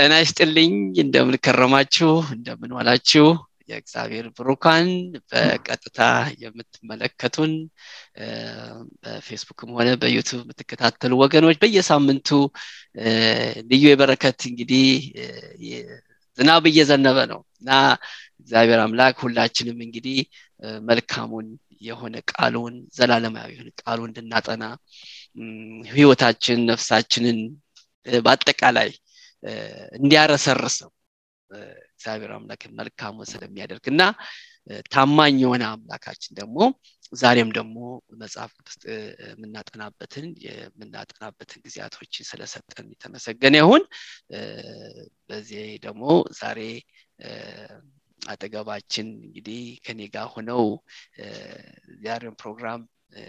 ጤና ይስጥልኝ እንደምን ከረማችሁ እንደምን ዋላችሁ የእግዚአብሔር ብሩካን በቀጥታ የምትመለከቱን በፌስቡክም ሆነ በዩቱብ የምትከታተሉ ወገኖች በየሳምንቱ ልዩ የበረከት እንግዲህ ዝናብ እየዘነበ ነው እና እግዚአብሔር አምላክ ሁላችንም እንግዲህ መልካሙን የሆነ ቃሉን ዘላለማዊ የሆነ ቃሉ እንድናጠና ህይወታችን ነፍሳችንን በአጠቃላይ እንዲያረሰርሰው እግዚአብሔር አምላክ መልካሙን ስለሚያደርግ እና ታማኝ የሆነ አምላካችን ደግሞ ዛሬም ደግሞ መጽሐፍ ቅዱስ የምናጠናበትን የምናጠናበትን ጊዜያቶች ስለሰጠን የተመሰገነ ይሁን በዚህ ደግሞ ዛሬ አጠገባችን እንግዲህ ከኔ ጋር ሆነው ዛሬን ፕሮግራም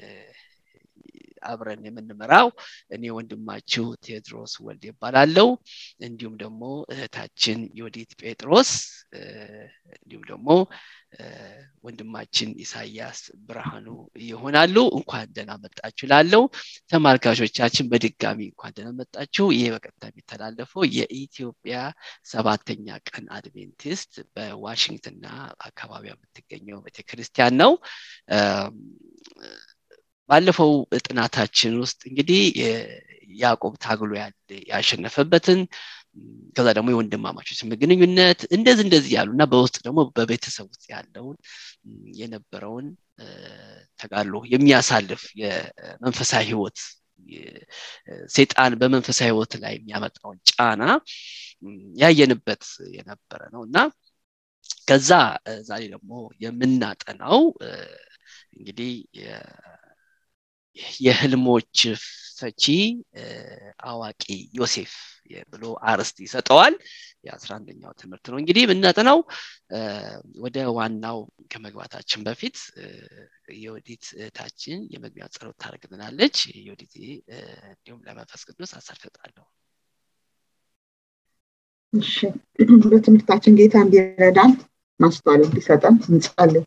አብረን የምንመራው እኔ ወንድማችሁ ቴድሮስ ወልድ ይባላለው እንዲሁም ደግሞ እህታችን ዮዲት ጴጥሮስ እንዲሁም ደግሞ ወንድማችን ኢሳያስ ብርሃኑ ይሆናሉ እንኳን ደህና መጣችሁ ላለው ተመልካቾቻችን በድጋሚ እንኳን ደህና መጣችሁ ይህ በቀጥታ የሚተላለፈው የኢትዮጵያ ሰባተኛ ቀን አድቬንቲስት በዋሽንግተንና አካባቢ የምትገኘው ቤተክርስቲያን ነው ባለፈው ጥናታችን ውስጥ እንግዲህ ያዕቆብ ታግሎ ያሸነፈበትን ከዛ ደግሞ የወንድማማቾች ግንኙነት እንደዚህ እንደዚህ ያሉ እና በውስጥ ደግሞ በቤተሰብ ውስጥ ያለውን የነበረውን ተጋድሎ የሚያሳልፍ የመንፈሳዊ ህይወት ሴጣን በመንፈሳዊ ህይወት ላይ የሚያመጣውን ጫና ያየንበት የነበረ ነው እና ከዛ ዛሬ ደግሞ የምናጠናው እንግዲህ የህልሞች ፈቺ አዋቂ ዮሴፍ ብሎ አርስት ይሰጠዋል የአስራ አንደኛው ትምህርት ነው እንግዲህ የምናጠናው ወደ ዋናው ከመግባታችን በፊት የወዲት እህታችን የመግቢያ ጸሎት ታደርግልናለች የወዲት እንዲሁም ለመንፈስ ቅዱስ አሰርሰጣለሁ እሺ በትምህርታችን ጌታ እንዲረዳን ማስተዋል እንዲሰጠን እንጸልይ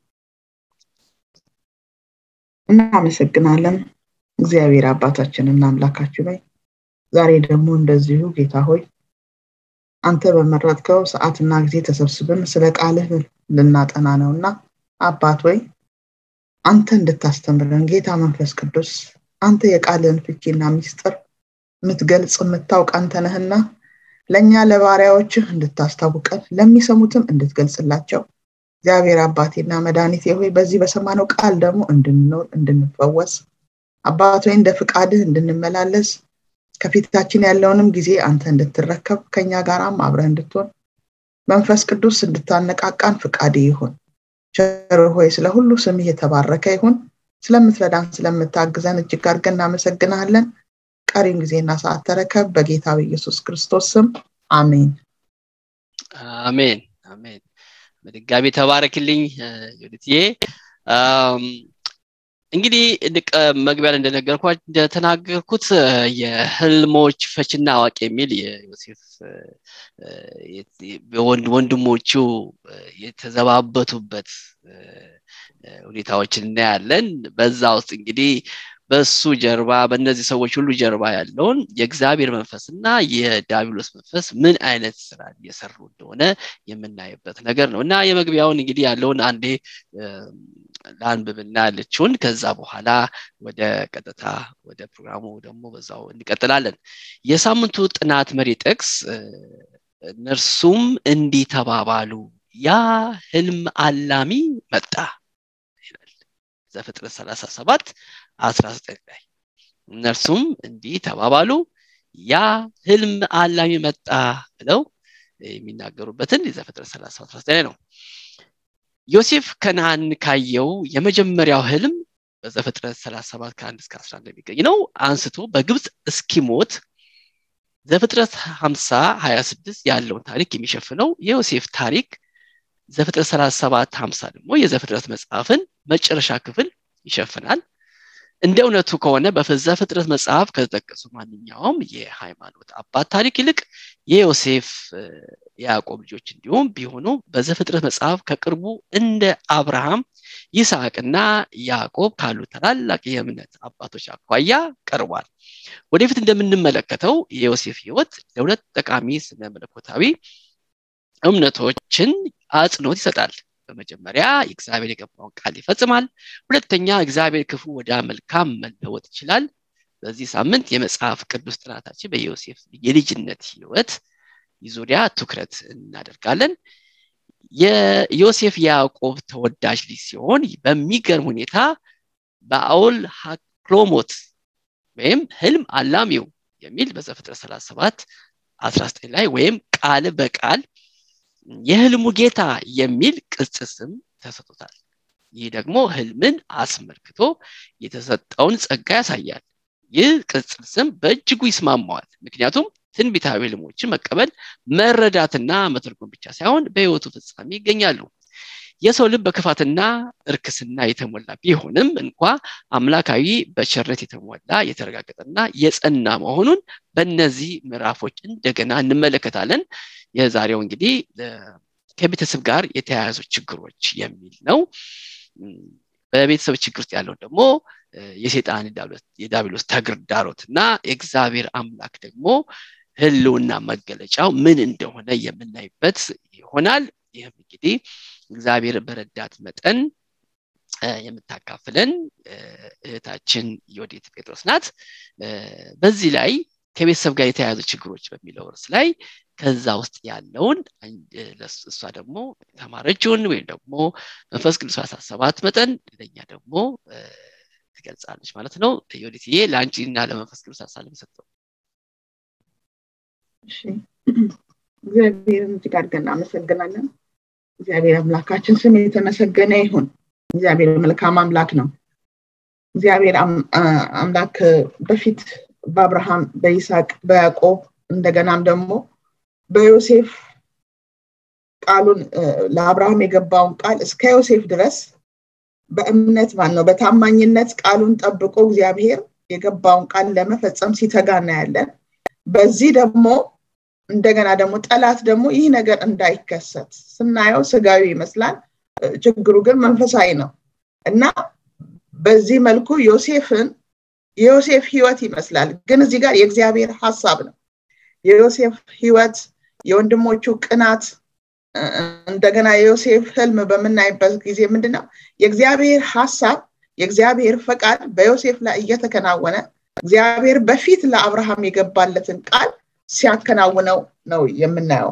እናመሰግናለን እግዚአብሔር አባታችን እና አምላካችን ላይ ዛሬ ደግሞ እንደዚሁ ጌታ ሆይ አንተ በመረጥከው ሰዓትና ጊዜ ተሰብስበን ስለ ቃልህ ልናጠና ነው እና አባት ወይ አንተ እንድታስተምረን ጌታ መንፈስ ቅዱስ አንተ የቃልህን ፍቺና ሚስጥር የምትገልጽ የምታውቅ አንተ ነህና ለእኛ ለባሪያዎችህ እንድታስታውቀን ለሚሰሙትም እንድትገልጽላቸው እግዚአብሔር አባቴና መድኃኒቴ ሆይ በዚህ በሰማነው ቃል ደግሞ እንድንኖር እንድንፈወስ አባት ወይ እንደ ፍቃድህ እንድንመላለስ ከፊታችን ያለውንም ጊዜ አንተ እንድትረከብ ከኛ ጋራም አብረህ እንድትሆን መንፈስ ቅዱስ እንድታነቃቃን ፍቃድ ይሁን ቸር ሆይ ስለ ሁሉ ስምህ የተባረከ ይሁን ስለምትረዳን ስለምታግዘን እጅግ አድርገን እናመሰግናለን ቀሪን ጊዜና ሰዓት ተረከብ በጌታ በኢየሱስ ክርስቶስ ስም አሜን አሜን አሜን በድጋሚ ተባረክልኝ ዩዲትዬ እንግዲህ መግቢያ ላይ እንደነገርኳት እንደተናገርኩት የህልሞች ፈችና አዋቂ የሚል የዮሴፍ ወንድሞቹ የተዘባበቱበት ሁኔታዎችን እናያለን በዛ ውስጥ እንግዲህ በሱ ጀርባ በእነዚህ ሰዎች ሁሉ ጀርባ ያለውን የእግዚአብሔር መንፈስ እና የዳቢሎስ መንፈስ ምን አይነት ስራ እየሰሩ እንደሆነ የምናይበት ነገር ነው እና የመግቢያውን እንግዲህ ያለውን አንዴ ለአንብብና ያለችውን ከዛ በኋላ ወደ ቀጥታ ወደ ፕሮግራሙ ደግሞ በዛው እንቀጥላለን የሳምንቱ ጥናት መሪ ጥቅስ እነርሱም እንዲህ ተባባሉ ያ ህልም አላሚ መጣ ይላል ዘፍጥረት 37 19 ላይ እነርሱም እንዲህ ተባባሉ ያ ህልም አላሚ መጣ ብለው የሚናገሩበትን የዘፍጥረት 37 ላይ ነው ዮሴፍ ከነአን ካየው የመጀመሪያው ህልም በዘፍጥረት 37 ከ1 እስከ 11 የሚገኝ ነው አንስቶ በግብፅ እስኪሞት ዘፍጥረት 50 26 ያለውን ታሪክ የሚሸፍነው የዮሴፍ ታሪክ ዘፍጥረት 37 50 ደግሞ የዘፍጥረት መጽሐፍን መጨረሻ ክፍል ይሸፍናል እንደ እውነቱ ከሆነ በዘፍጥረት መጽሐፍ ከተጠቀሱ ማንኛውም የሃይማኖት አባት ታሪክ ይልቅ የዮሴፍ የያዕቆብ ልጆች እንዲሁም ቢሆኑ በዘፍጥረት መጽሐፍ ከቅርቡ እንደ አብርሃም ይስሐቅና ያዕቆብ ካሉ ታላላቅ የእምነት አባቶች አኳያ ቀርቧል። ወደፊት እንደምንመለከተው የዮሴፍ ህይወት ለሁለት ጠቃሚ ስነ መለኮታዊ እምነቶችን አጽንኦት ይሰጣል። በመጀመሪያ እግዚአብሔር የገባውን ቃል ይፈጽማል። ሁለተኛ እግዚአብሔር ክፉ ወደ መልካም መለወጥ ይችላል። በዚህ ሳምንት የመጽሐፍ ቅዱስ ጥናታችን በዮሴፍ የልጅነት ህይወት ዙሪያ ትኩረት እናደርጋለን። የዮሴፍ የያዕቆብ ተወዳጅ ልጅ ሲሆን በሚገርም ሁኔታ በአውል ሃክሎሞት ወይም ህልም አላሚው የሚል በዘፍጥረት 37 19 ላይ ወይም ቃል በቃል የህልሙ ጌታ የሚል ቅጽ ስም ተሰጥቶታል። ይህ ደግሞ ህልምን አስመልክቶ የተሰጠውን ጸጋ ያሳያል። ይህ ቅጽል ስም በእጅጉ ይስማማዋል። ምክንያቱም ትንቢታዊ ህልሞችን መቀበል መረዳትና መተርጎም ብቻ ሳይሆን በህይወቱ ፍጻሜ ይገኛሉ። የሰው ልብ በክፋትና እርክስና የተሞላ ቢሆንም እንኳ አምላካዊ በቸርነት የተሞላ የተረጋገጠና የጸና መሆኑን በእነዚህ ምዕራፎች እንደገና እንመለከታለን። የዛሬው እንግዲህ ከቤተሰብ ጋር የተያያዙ ችግሮች የሚል ነው። በቤተሰብ ችግር ውስጥ ያለውን ደግሞ የሴጣን የዳቢሎስ ተግዳሮት እና የእግዚአብሔር አምላክ ደግሞ ህልውና መገለጫው ምን እንደሆነ የምናይበት ይሆናል። ይህም እንግዲህ እግዚአብሔር በረዳት መጠን የምታካፍለን እህታችን ዮዲት ጴጥሮስ ናት። በዚህ ላይ ከቤተሰብ ጋር የተያያዙ ችግሮች በሚለው ርዕስ ላይ ከዛ ውስጥ ያለውን እሷ ደግሞ ተማረችውን ወይም ደግሞ መንፈስ ቅዱስ ያሳሰባት መጠን ለኛ ደግሞ ትገልጻለች ማለት ነው። ዮዲትዬ ለአንቺ እና ለመንፈስ ቅዱስ ሀሳብ የሰጠው እግዚአብሔርን እጅግ አድርገን እናመሰግናለን። እግዚአብሔር አምላካችን ስም የተመሰገነ ይሁን። እግዚአብሔር መልካም አምላክ ነው። እግዚአብሔር አምላክ በፊት በአብርሃም፣ በይስሐቅ፣ በያዕቆብ እንደገናም ደግሞ በዮሴፍ ቃሉን ለአብርሃም የገባውን ቃል እስከ ዮሴፍ ድረስ በእምነት ማን ነው በታማኝነት ቃሉን ጠብቆ እግዚአብሔር የገባውን ቃል ለመፈጸም ሲተጋ እናያለን። በዚህ ደግሞ እንደገና ደግሞ ጠላት ደግሞ ይህ ነገር እንዳይከሰት ስናየው ስጋዊ ይመስላል፣ ችግሩ ግን መንፈሳዊ ነው እና በዚህ መልኩ ዮሴፍን የዮሴፍ ህይወት ይመስላል፣ ግን እዚህ ጋር የእግዚአብሔር ሀሳብ ነው። የዮሴፍ ህይወት የወንድሞቹ ቅናት እንደገና የዮሴፍ ህልም በምናይበት ጊዜ ምንድን ነው የእግዚአብሔር ሀሳብ የእግዚአብሔር ፈቃድ በዮሴፍ ላይ እየተከናወነ እግዚአብሔር በፊት ለአብርሃም የገባለትን ቃል ሲያከናውነው ነው የምናየው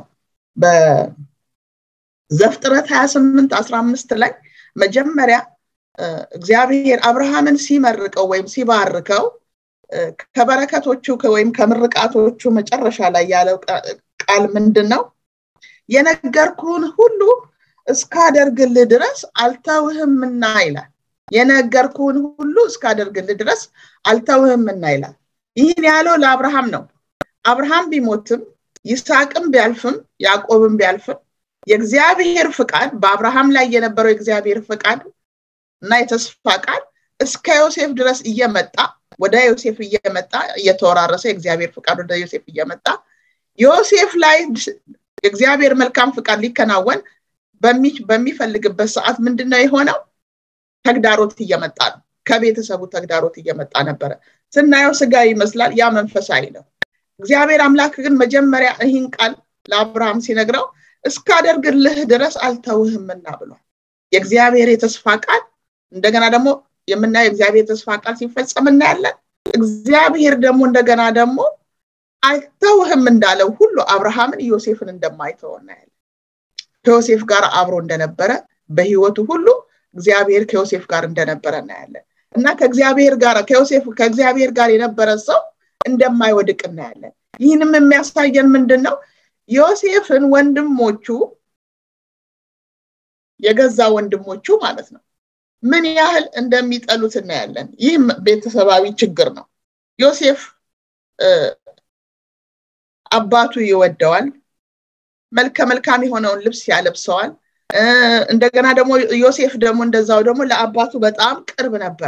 በዘፍጥረት 28 15 ላይ መጀመሪያ እግዚአብሔር አብርሃምን ሲመርቀው ወይም ሲባርከው ከበረከቶቹ ወይም ከምርቃቶቹ መጨረሻ ላይ ያለው ቃል ምንድን ነው የነገርኩህን ሁሉ እስካደርግልህ ድረስ አልተውህምና ይላል የነገርኩህን ሁሉ እስካደርግልህ ድረስ አልተውህምና ይላል ይህን ያለው ለአብርሃም ነው አብርሃም ቢሞትም ይስሐቅም ቢያልፍም ያዕቆብም ቢያልፍም የእግዚአብሔር ፍቃድ በአብርሃም ላይ የነበረው የእግዚአብሔር ፍቃድ እና የተስፋ ቃል እስከ ዮሴፍ ድረስ እየመጣ ወደ ዮሴፍ እየመጣ እየተወራረሰ የእግዚአብሔር ፍቃድ ወደ ዮሴፍ እየመጣ ዮሴፍ ላይ የእግዚአብሔር መልካም ፍቃድ ሊከናወን በሚፈልግበት ሰዓት ምንድነው የሆነው ተግዳሮት እየመጣ ነው ከቤተሰቡ ተግዳሮት እየመጣ ነበረ ስናየው ስጋ ይመስላል ያ መንፈሳዊ ነው እግዚአብሔር አምላክ ግን መጀመሪያ ይህን ቃል ለአብርሃም ሲነግረው እስካደርግልህ ድረስ አልተውህምና ብሏል የእግዚአብሔር የተስፋ ቃል እንደገና ደግሞ የምናየው የእግዚአብሔር ተስፋ ቃል ሲፈጸም እናያለን እግዚአብሔር ደግሞ እንደገና ደግሞ አልተውህም እንዳለው ሁሉ አብርሃምን ዮሴፍን እንደማይተው እናያለን ከዮሴፍ ጋር አብሮ እንደነበረ በህይወቱ ሁሉ እግዚአብሔር ከዮሴፍ ጋር እንደነበረ እናያለን እና ከእግዚአብሔር ጋር ከዮሴፍ ከእግዚአብሔር ጋር የነበረ ሰው እንደማይወድቅ እናያለን ይህንም የሚያሳየን ምንድን ነው ዮሴፍን ወንድሞቹ የገዛ ወንድሞቹ ማለት ነው ምን ያህል እንደሚጠሉት እናያለን ይህም ቤተሰባዊ ችግር ነው ዮሴፍ አባቱ ይወደዋል መልከ መልካም የሆነውን ልብስ ያለብሰዋል እንደገና ደግሞ ዮሴፍ ደግሞ እንደዛው ደግሞ ለአባቱ በጣም ቅርብ ነበረ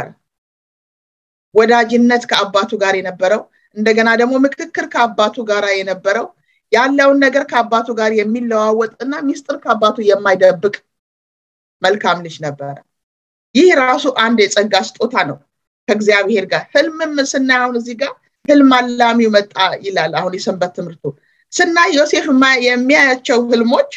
ወዳጅነት ከአባቱ ጋር የነበረው እንደገና ደግሞ ምክክር ከአባቱ ጋር የነበረው ያለውን ነገር ከአባቱ ጋር የሚለዋወጥ እና ሚስጥር ከአባቱ የማይደብቅ መልካም ልጅ ነበረ ይህ ራሱ አንድ የጸጋ ስጦታ ነው ከእግዚአብሔር ጋር ህልምም ስናይ አሁን እዚህ ጋር ህልም አላሚው መጣ ይላል አሁን የሰንበት ትምህርቱ ስናይ ዮሴፍ የሚያያቸው ህልሞች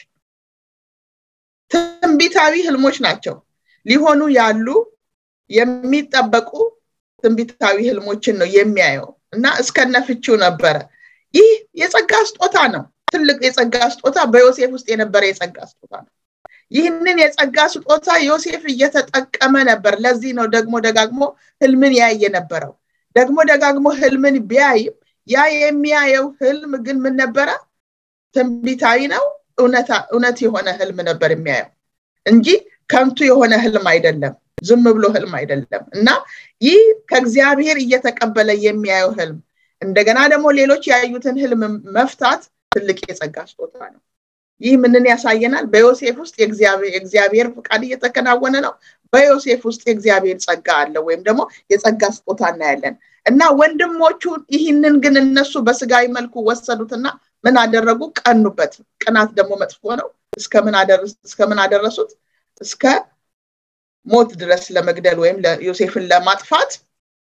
ትንቢታዊ ህልሞች ናቸው ሊሆኑ ያሉ የሚጠበቁ ትንቢታዊ ህልሞችን ነው የሚያየው እና እስከነፍቺው ነበረ ይህ የጸጋ ስጦታ ነው ትልቅ የጸጋ ስጦታ በዮሴፍ ውስጥ የነበረ የጸጋ ስጦታ ነው ይህንን የጸጋ ስጦታ ዮሴፍ እየተጠቀመ ነበር ለዚህ ነው ደግሞ ደጋግሞ ህልምን ያየ ነበረው ደግሞ ደጋግሞ ህልምን ቢያይም ያ የሚያየው ህልም ግን ምን ነበረ ትንቢታዊ ነው እውነት የሆነ ህልም ነበር የሚያየው እንጂ ከንቱ የሆነ ህልም አይደለም ዝም ብሎ ህልም አይደለም እና ይህ ከእግዚአብሔር እየተቀበለ የሚያየው ህልም እንደገና ደግሞ ሌሎች ያዩትን ህልም መፍታት ትልቅ የጸጋ ስጦታ ነው ይህ ምንን ያሳየናል በዮሴፍ ውስጥ የእግዚአብሔር ፍቃድ እየተከናወነ ነው በዮሴፍ ውስጥ የእግዚአብሔር ጸጋ አለ ወይም ደግሞ የጸጋ ስጦታ እናያለን እና ወንድሞቹ ይህንን ግን እነሱ በስጋዊ መልኩ ወሰዱትና ምን አደረጉ ቀኑበት ቅናት ደግሞ መጥፎ ነው እስከምን አደረሱት እስከ ሞት ድረስ ለመግደል ወይም ዮሴፍን ለማጥፋት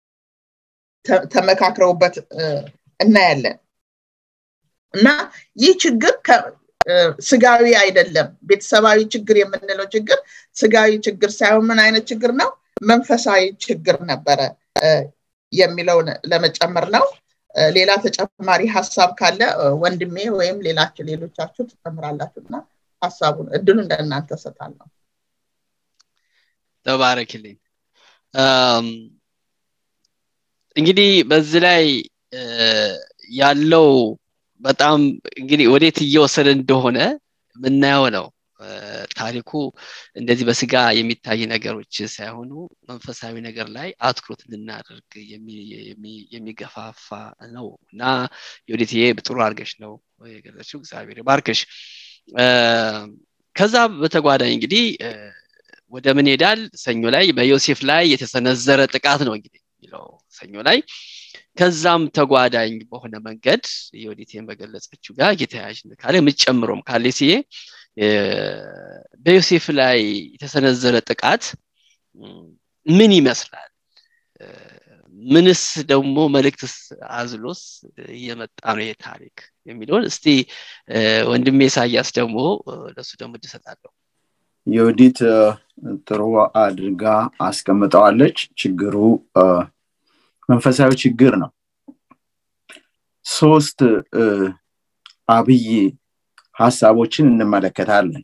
ተመካክረውበት እናያለን እና ይህ ችግር ስጋዊ አይደለም ቤተሰባዊ ችግር የምንለው ችግር ስጋዊ ችግር ሳይሆን ምን አይነት ችግር ነው መንፈሳዊ ችግር ነበረ የሚለውን ለመጨመር ነው ሌላ ተጨማሪ ሀሳብ ካለ ወንድሜ ወይም ሌላችሁ ሌሎቻችሁ ትጨምራላችሁ እና ሀሳቡን እድሉ እንደናንተ ሰጣለሁ ተባረክልኝ እንግዲህ በዚህ ላይ ያለው በጣም እንግዲህ ወዴት እየወሰደ እንደሆነ የምናየው ነው ታሪኩ እንደዚህ በስጋ የሚታይ ነገሮች ሳይሆኑ መንፈሳዊ ነገር ላይ አትኩሮት እንድናደርግ የሚገፋፋ ነው እና የወዴትዬ ጥሩ አድርገሽ ነው የገለችው እግዚአብሔር ባርክሽ ከዛ በተጓዳኝ እንግዲህ ወደ ምን ሄዳል ሰኞ ላይ በዮሴፍ ላይ የተሰነዘረ ጥቃት ነው እንግዲህ የሚለው ሰኞ ላይ ከዛም ተጓዳኝ በሆነ መንገድ የወዲቴን በገለጸችው ጋር የተያያዥ ካለ የምትጨምሮም ካለ ሲዬ በዮሴፍ ላይ የተሰነዘረ ጥቃት ምን ይመስላል ምንስ ደግሞ መልእክትስ አዝሎስ እየመጣ ነው ይሄ ታሪክ የሚለውን እስቲ ወንድሜ ኢሳያስ ደግሞ ለሱ ደግሞ እድሰጣለሁ የወዲት ጥሩ አድርጋ አስቀምጠዋለች ችግሩ መንፈሳዊ ችግር ነው ሶስት አብይ ሀሳቦችን እንመለከታለን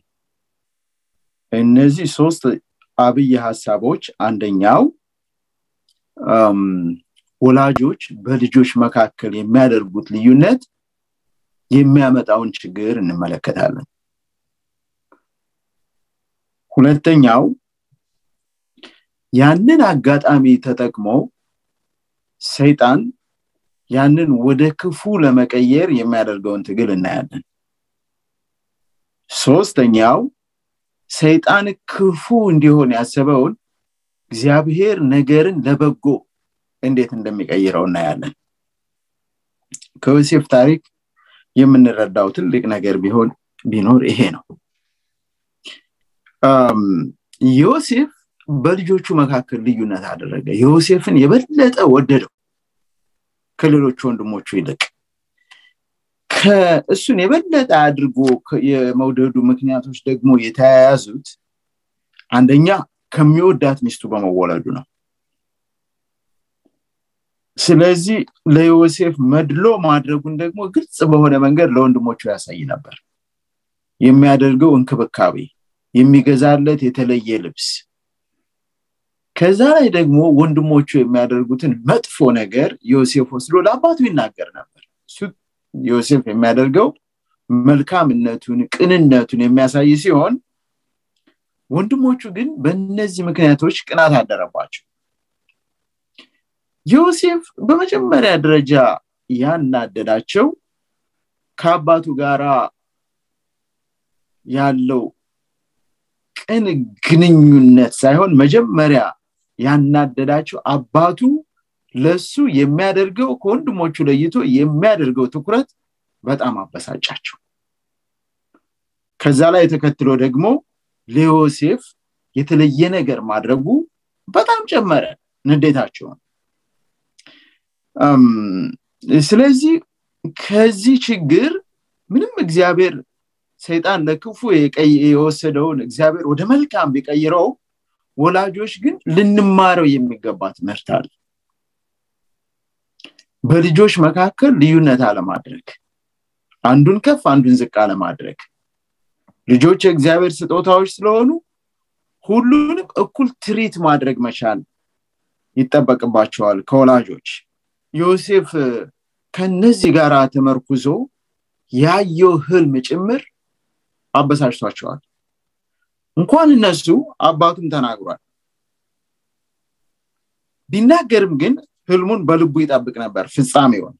እነዚህ ሶስት አብይ ሀሳቦች አንደኛው ወላጆች በልጆች መካከል የሚያደርጉት ልዩነት የሚያመጣውን ችግር እንመለከታለን ሁለተኛው ያንን አጋጣሚ ተጠቅሞ ሰይጣን ያንን ወደ ክፉ ለመቀየር የሚያደርገውን ትግል እናያለን ሶስተኛው ሰይጣን ክፉ እንዲሆን ያሰበውን እግዚአብሔር ነገርን ለበጎ እንዴት እንደሚቀይረው እናያለን ከዮሴፍ ታሪክ የምንረዳው ትልቅ ነገር ቢሆን ቢኖር ይሄ ነው ዮሴፍ በልጆቹ መካከል ልዩነት አደረገ ዮሴፍን የበለጠ ወደደው ከሌሎች ወንድሞቹ ይልቅ ከእሱን የበለጠ አድርጎ የመውደዱ ምክንያቶች ደግሞ የተያያዙት አንደኛ ከሚወዳት ሚስቱ በመወለዱ ነው ስለዚህ ለዮሴፍ መድሎ ማድረጉን ደግሞ ግልጽ በሆነ መንገድ ለወንድሞቹ ያሳይ ነበር የሚያደርገው እንክብካቤ የሚገዛለት የተለየ ልብስ ከዛ ላይ ደግሞ ወንድሞቹ የሚያደርጉትን መጥፎ ነገር ዮሴፍ ወስዶ ለአባቱ ይናገር ነበር ዮሴፍ የሚያደርገው መልካምነቱን ቅንነቱን የሚያሳይ ሲሆን ወንድሞቹ ግን በእነዚህ ምክንያቶች ቅናት አደረባቸው ዮሴፍ በመጀመሪያ ደረጃ ያናደዳቸው ከአባቱ ጋር ያለው ቅን ግንኙነት ሳይሆን መጀመሪያ ያናደዳቸው አባቱ ለሱ የሚያደርገው ከወንድሞቹ ለይቶ የሚያደርገው ትኩረት በጣም አበሳጫቸው ከዛ ላይ ተከትሎ ደግሞ ለዮሴፍ የተለየ ነገር ማድረጉ በጣም ጨመረ ንዴታቸውን ስለዚህ ከዚህ ችግር ምንም እግዚአብሔር ሰይጣን ለክፉ የወሰደውን እግዚአብሔር ወደ መልካም ቢቀይረው ወላጆች ግን ልንማረው የሚገባ ትምህርት አለ በልጆች መካከል ልዩነት አለማድረግ አንዱን ከፍ አንዱን ዝቅ አለማድረግ ልጆች የእግዚአብሔር ስጦታዎች ስለሆኑ ሁሉንም እኩል ትሪት ማድረግ መቻል ይጠበቅባቸዋል ከወላጆች ዮሴፍ ከነዚህ ጋር ተመርኩዞ ያየው ህልም ጭምር አበሳጭቷቸዋል እንኳን እነሱ አባቱም ተናግሯል ቢናገርም ግን ህልሙን በልቡ ይጠብቅ ነበር ፍጻሜውን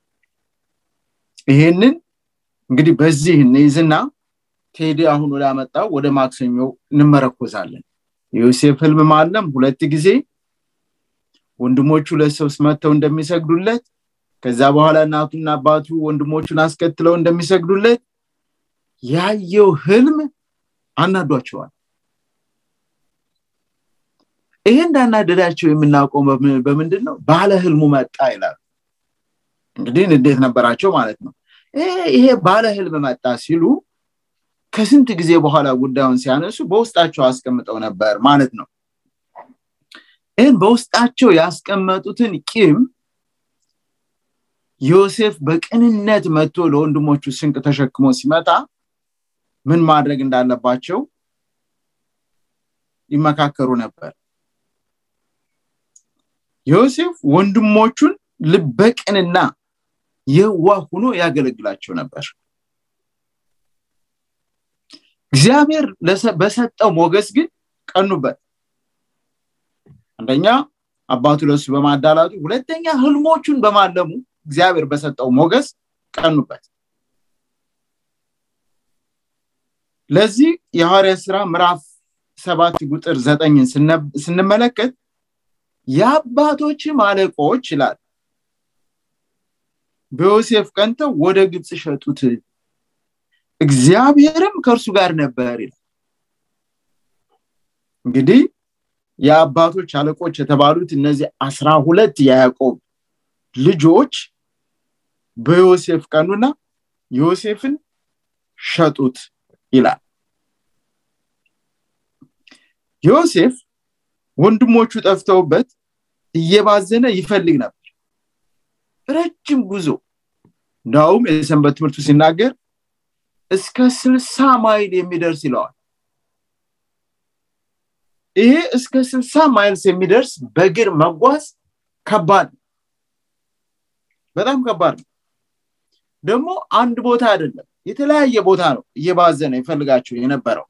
ይሄንን እንግዲህ በዚህ እንይዝና ቴዲ አሁን ወዳመጣው ወደ ማክሰኞ እንመረኮዛለን የዮሴፍ ህልም ማለም ሁለት ጊዜ ወንድሞቹ ለሰው መጥተው እንደሚሰግዱለት ከዛ በኋላ እናቱና አባቱ ወንድሞቹን አስከትለው እንደሚሰግዱለት ያየው ህልም አናዷቸዋል ይሄ እንዳናደዳቸው የምናውቀው በምንድን ነው ባለ ህልሙ መጣ ይላሉ እንግዲህ እንዴት ነበራቸው ማለት ነው ይሄ ባለ ህልም መጣ ሲሉ ከስንት ጊዜ በኋላ ጉዳዩን ሲያነሱ በውስጣቸው አስቀምጠው ነበር ማለት ነው ይህን በውስጣቸው ያስቀመጡትን ቂም ዮሴፍ በቅንነት መጥቶ ለወንድሞቹ ስንቅ ተሸክሞ ሲመጣ ምን ማድረግ እንዳለባቸው ይመካከሩ ነበር ዮሴፍ ወንድሞቹን ልበቅንና የዋ ሁኖ ያገለግላቸው ነበር እግዚአብሔር በሰጠው ሞገስ ግን ቀኑበት አንደኛ አባቱ ለሱ በማዳላቱ ሁለተኛ ህልሞቹን በማለሙ እግዚአብሔር በሰጠው ሞገስ ቀኑበት ለዚህ የሐዋርያ ስራ ምዕራፍ ሰባት ቁጥር ዘጠኝን ስንመለከት የአባቶችም አለቆች ይላል በዮሴፍ ቀንተው ወደ ግብፅ ሸጡት እግዚአብሔርም ከእርሱ ጋር ነበር ይላል እንግዲህ የአባቶች አለቆች የተባሉት እነዚህ አስራ ሁለት የያዕቆብ ልጆች በዮሴፍ ቀኑና ዮሴፍን ሸጡት ይላል ዮሴፍ ወንድሞቹ ጠፍተውበት እየባዘነ ይፈልግ ነበር ረጅም ጉዞ እንዳውም የሰንበት ትምህርቱ ሲናገር እስከ ስልሳ ማይል የሚደርስ ይለዋል ይሄ እስከ ስልሳ ማይልስ የሚደርስ በእግር መጓዝ ከባድ በጣም ከባድ ነው ደግሞ አንድ ቦታ አይደለም የተለያየ ቦታ ነው እየባዘነ ይፈልጋቸው የነበረው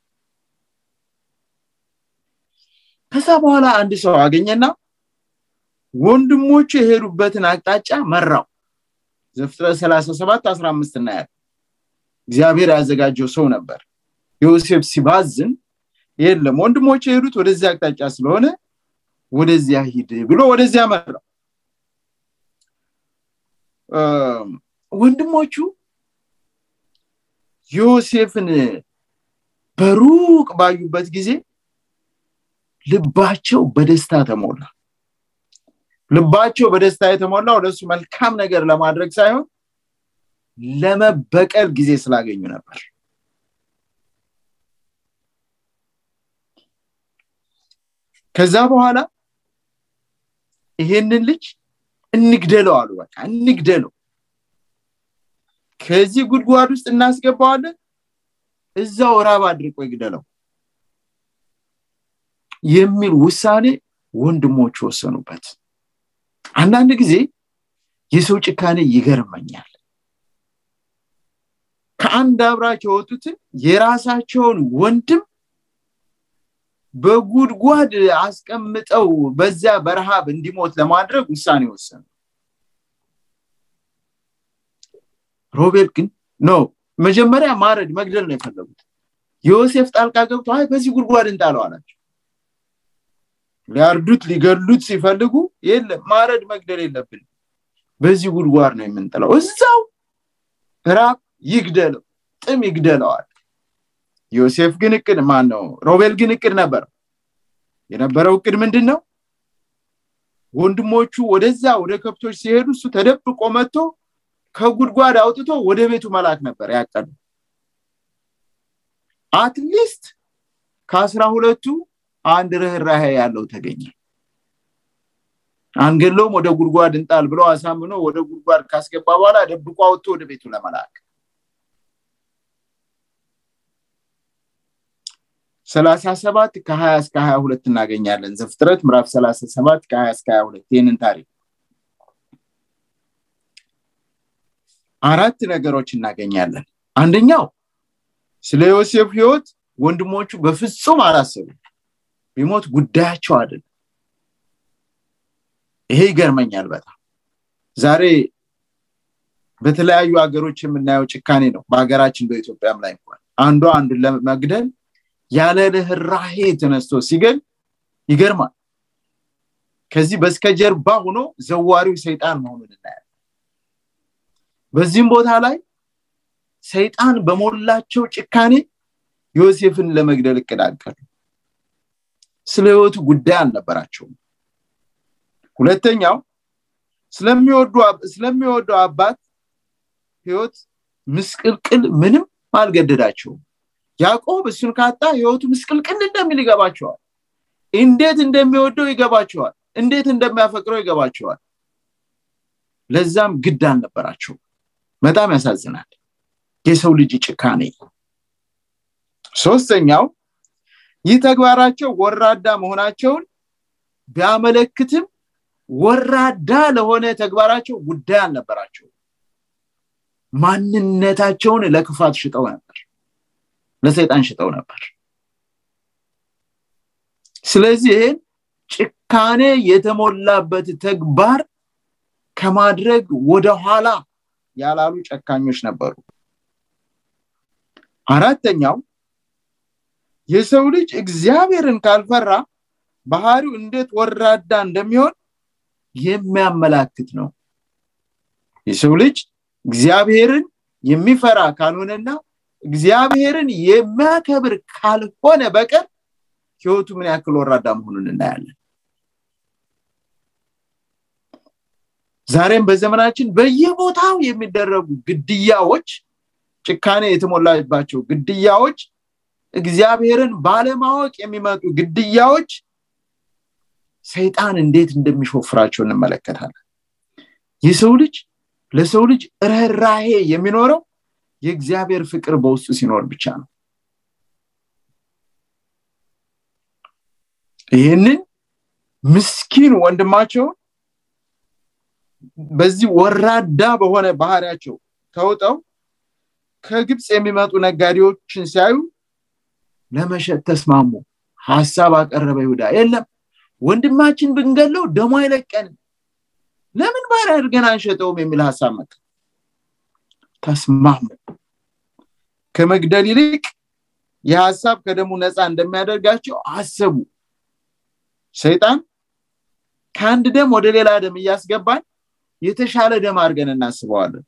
ከዛ በኋላ አንድ ሰው አገኘና ወንድሞቹ የሄዱበትን አቅጣጫ መራው ዘፍጥረት 37 15 እናያል እግዚአብሔር ያዘጋጀው ሰው ነበር ዮሴፍ ሲባዝን የለም ወንድሞቹ የሄዱት ወደዚህ አቅጣጫ ስለሆነ ወደዚያ ሂድ ብሎ ወደዚያ መራው ወንድሞቹ ዮሴፍን በሩቅ ባዩበት ጊዜ ልባቸው በደስታ ተሞላ ልባቸው በደስታ የተሞላው ለሱ መልካም ነገር ለማድረግ ሳይሆን ለመበቀል ጊዜ ስላገኙ ነበር ከዛ በኋላ ይሄንን ልጅ እንግደለው አሉ በቃ እንግደለው ከዚህ ጉድጓድ ውስጥ እናስገባዋለን እዛው ራብ አድርቆ ይግደለው የሚል ውሳኔ ወንድሞች ወሰኑበት አንዳንድ ጊዜ የሰው ጭካኔ ይገርመኛል ከአንድ አብራክ የወጡትን የራሳቸውን ወንድም በጉድጓድ አስቀምጠው በዚያ በረሃብ እንዲሞት ለማድረግ ውሳኔ ወሰኑ ሮቤል ግን ነው መጀመሪያ ማረድ መግደል ነው የፈለጉት ዮሴፍ ጣልቃ ገብቶ አይ በዚህ ጉድጓድ እንጣለው አላቸው ሊያርዱት ሊገሉት ሲፈልጉ የለም ማረድ መግደል የለብን በዚህ ጉድጓድ ነው የምንጥለው እዛው ራብ ይግደለው ጥም ይግደለዋል ዮሴፍ ግን እቅድ ማን ነው ሮቤል ግን እቅድ ነበር የነበረው እቅድ ምንድን ነው ወንድሞቹ ወደዛ ወደ ከብቶች ሲሄዱ እሱ ተደብቆ መጥቶ ከጉድጓድ አውጥቶ ወደ ቤቱ መላክ ነበር ያቀዱ አትሊስት ከአስራ ሁለቱ አንድ ርኅራሄ ያለው ተገኘ አንገለውም ወደ ጉድጓድ እንጣል ብለው አሳምኖ ወደ ጉድጓድ ካስገባ በኋላ ደብቆ አውጥቶ ወደ ቤቱ ለመላክ ሰላሳ ሰባት ከሀያ እስከ ሀያ ሁለት እናገኛለን ዘፍጥረት ምዕራፍ ሰላሳ ሰባት ከሀያ እስከ ሀያ ሁለት ይህንን ታሪክ አራት ነገሮች እናገኛለን አንደኛው ስለ ዮሴፍ ህይወት ወንድሞቹ በፍጹም አላሰቡ ቢሞት ጉዳያቸው አይደለም ይሄ ይገርመኛል በጣም ዛሬ በተለያዩ ሀገሮች የምናየው ጭካኔ ነው በሀገራችን በኢትዮጵያም ላይ እንኳን አንዷ አንዱን ለመግደል ያለ ርኅራሄ ተነስቶ ሲገል ይገርማል ከዚህ በስከጀርባ ሆኖ ዘዋሪው ሰይጣን መሆኑን እናያለን በዚህም ቦታ ላይ ሰይጣን በሞላቸው ጭካኔ ዮሴፍን ለመግደል እቅድ አቀዱ ስለ ህይወቱ ጉዳይ አልነበራቸውም ሁለተኛው ስለሚወደው አባት ህይወት ምስቅልቅል ምንም አልገደዳቸውም ያዕቆብ እሱን ካጣ ህይወቱ ምስቅልቅል እንደሚል ይገባቸዋል እንዴት እንደሚወደው ይገባቸዋል እንዴት እንደሚያፈቅረው ይገባቸዋል ለዛም ግድ አልነበራቸው በጣም ያሳዝናል የሰው ልጅ ጭካኔ ሶስተኛው ይህ ተግባራቸው ወራዳ መሆናቸውን ቢያመለክትም ወራዳ ለሆነ ተግባራቸው ጉዳይ አልነበራቸው ማንነታቸውን ለክፋት ሽጠው ነበር ለሰይጣን ሽጠው ነበር ስለዚህ ይህን ጭካኔ የተሞላበት ተግባር ከማድረግ ወደኋላ ያላሉ ጨካኞች ነበሩ አራተኛው የሰው ልጅ እግዚአብሔርን ካልፈራ ባህሪው እንዴት ወራዳ እንደሚሆን የሚያመላክት ነው የሰው ልጅ እግዚአብሔርን የሚፈራ ካልሆነና እግዚአብሔርን የሚያከብር ካልሆነ በቀር ህይወቱ ምን ያክል ወራዳ መሆኑን እናያለን ዛሬም በዘመናችን በየቦታው የሚደረጉ ግድያዎች ጭካኔ የተሞላባቸው ግድያዎች እግዚአብሔርን ባለማወቅ የሚመጡ ግድያዎች ሰይጣን እንዴት እንደሚሾፍራቸው እንመለከታለን የሰው ልጅ ለሰው ልጅ ርኅራሄ የሚኖረው የእግዚአብሔር ፍቅር በውስጡ ሲኖር ብቻ ነው ይህንን ምስኪን ወንድማቸውን በዚህ ወራዳ በሆነ ባህሪያቸው ተውጠው ከግብፅ የሚመጡ ነጋዴዎችን ሲያዩ ለመሸጥ ተስማሙ ሀሳብ አቀረበ ይሁዳ የለም ወንድማችን ብንገለው ደሞ አይለቀንም ለምን ባር አድርገን አንሸጠውም የሚል ሀሳብ መጣ ተስማሙ ከመግደል ይልቅ የሀሳብ ከደሙ ነፃ እንደሚያደርጋቸው አሰቡ ሰይጣን ከአንድ ደም ወደ ሌላ ደም እያስገባን የተሻለ ደም አድርገን እናስበዋለን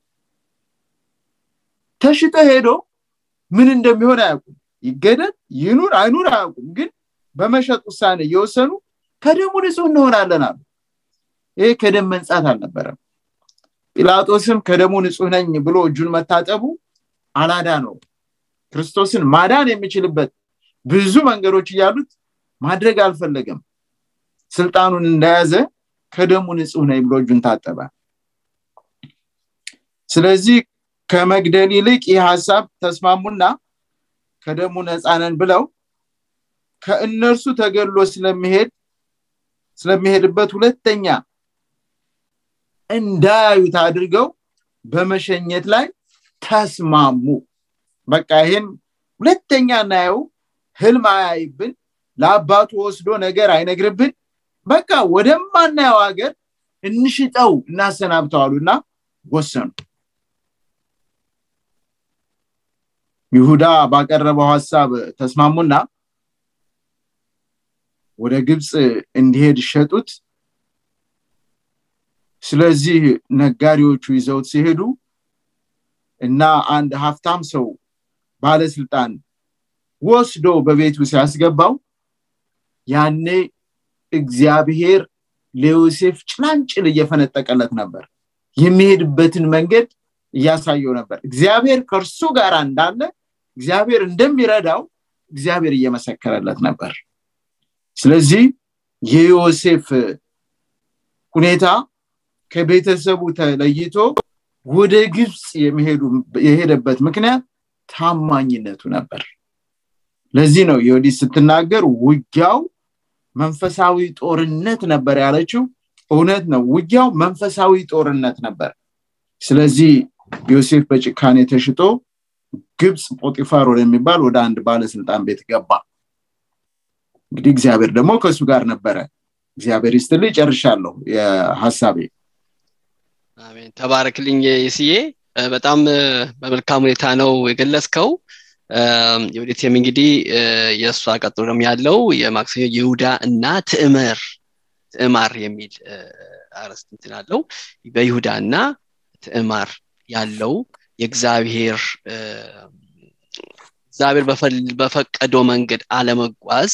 ተሽጦ ሄዶ ምን እንደሚሆን አያውቁም ይገደል ይኑር አይኑር አያውቁም ግን በመሸጥ ውሳኔ እየወሰኑ ከደሙ ንጹህ እንሆናለን አሉ ይሄ ከደም መንጻት አልነበረም ጲላጦስም ከደሙ ንጹህ ነኝ ብሎ እጁን መታጠቡ አላዳ ነው ክርስቶስን ማዳን የሚችልበት ብዙ መንገዶች እያሉት ማድረግ አልፈለገም ስልጣኑን እንደያዘ ከደሙ ንጹህ ነኝ ብሎ እጁን ታጠበ ስለዚህ ከመግደል ይልቅ ይህ ሀሳብ ተስማሙና ከደሙ ነፃነን ብለው ከእነርሱ ተገሎ ስለሚሄድ ስለሚሄድበት ሁለተኛ እንዳያዩት አድርገው በመሸኘት ላይ ተስማሙ በቃ ይህን ሁለተኛ እናየው ህልም አያይብን ለአባቱ ወስዶ ነገር አይነግርብን በቃ ወደማናየው ሀገር እንሽጠው እናሰናብተዋሉና ወሰኑ ይሁዳ ባቀረበው ሀሳብ ተስማሙና ወደ ግብፅ እንዲሄድ ሸጡት ስለዚህ ነጋዴዎቹ ይዘውት ሲሄዱ እና አንድ ሀብታም ሰው ባለስልጣን ወስዶ በቤቱ ሲያስገባው ያኔ እግዚአብሔር ለዮሴፍ ጭላንጭል እየፈነጠቀለት ነበር የሚሄድበትን መንገድ እያሳየው ነበር እግዚአብሔር ከእርሱ ጋር እንዳለ እግዚአብሔር እንደሚረዳው እግዚአብሔር እየመሰከረለት ነበር ስለዚህ የዮሴፍ ሁኔታ ከቤተሰቡ ተለይቶ ወደ ግብፅ የሄደበት ምክንያት ታማኝነቱ ነበር ለዚህ ነው የወዲት ስትናገር ውጊያው መንፈሳዊ ጦርነት ነበር ያለችው እውነት ነው ውጊያው መንፈሳዊ ጦርነት ነበር ስለዚህ ዮሴፍ በጭካኔ ተሽጦ ግብፅ ጶጢፋር ወደሚባል ወደ አንድ ባለስልጣን ቤት ገባ እንግዲህ እግዚአብሔር ደግሞ ከእሱ ጋር ነበረ እግዚአብሔር ይስትልኝ ጨርሻለሁ የሀሳቤ አሜን ተባረክልኝ ይስዬ በጣም በመልካም ሁኔታ ነው የገለጽከው የወዴትም እንግዲህ የእሷ ቀጥሎም ያለው የማክሰኞ ይሁዳ እና ትዕመር ትዕማር የሚል አረስት እንትን አለው በይሁዳ እና ትዕማር ያለው የእግዚአብሔር እግዚአብሔር በፈቀደው መንገድ አለመጓዝ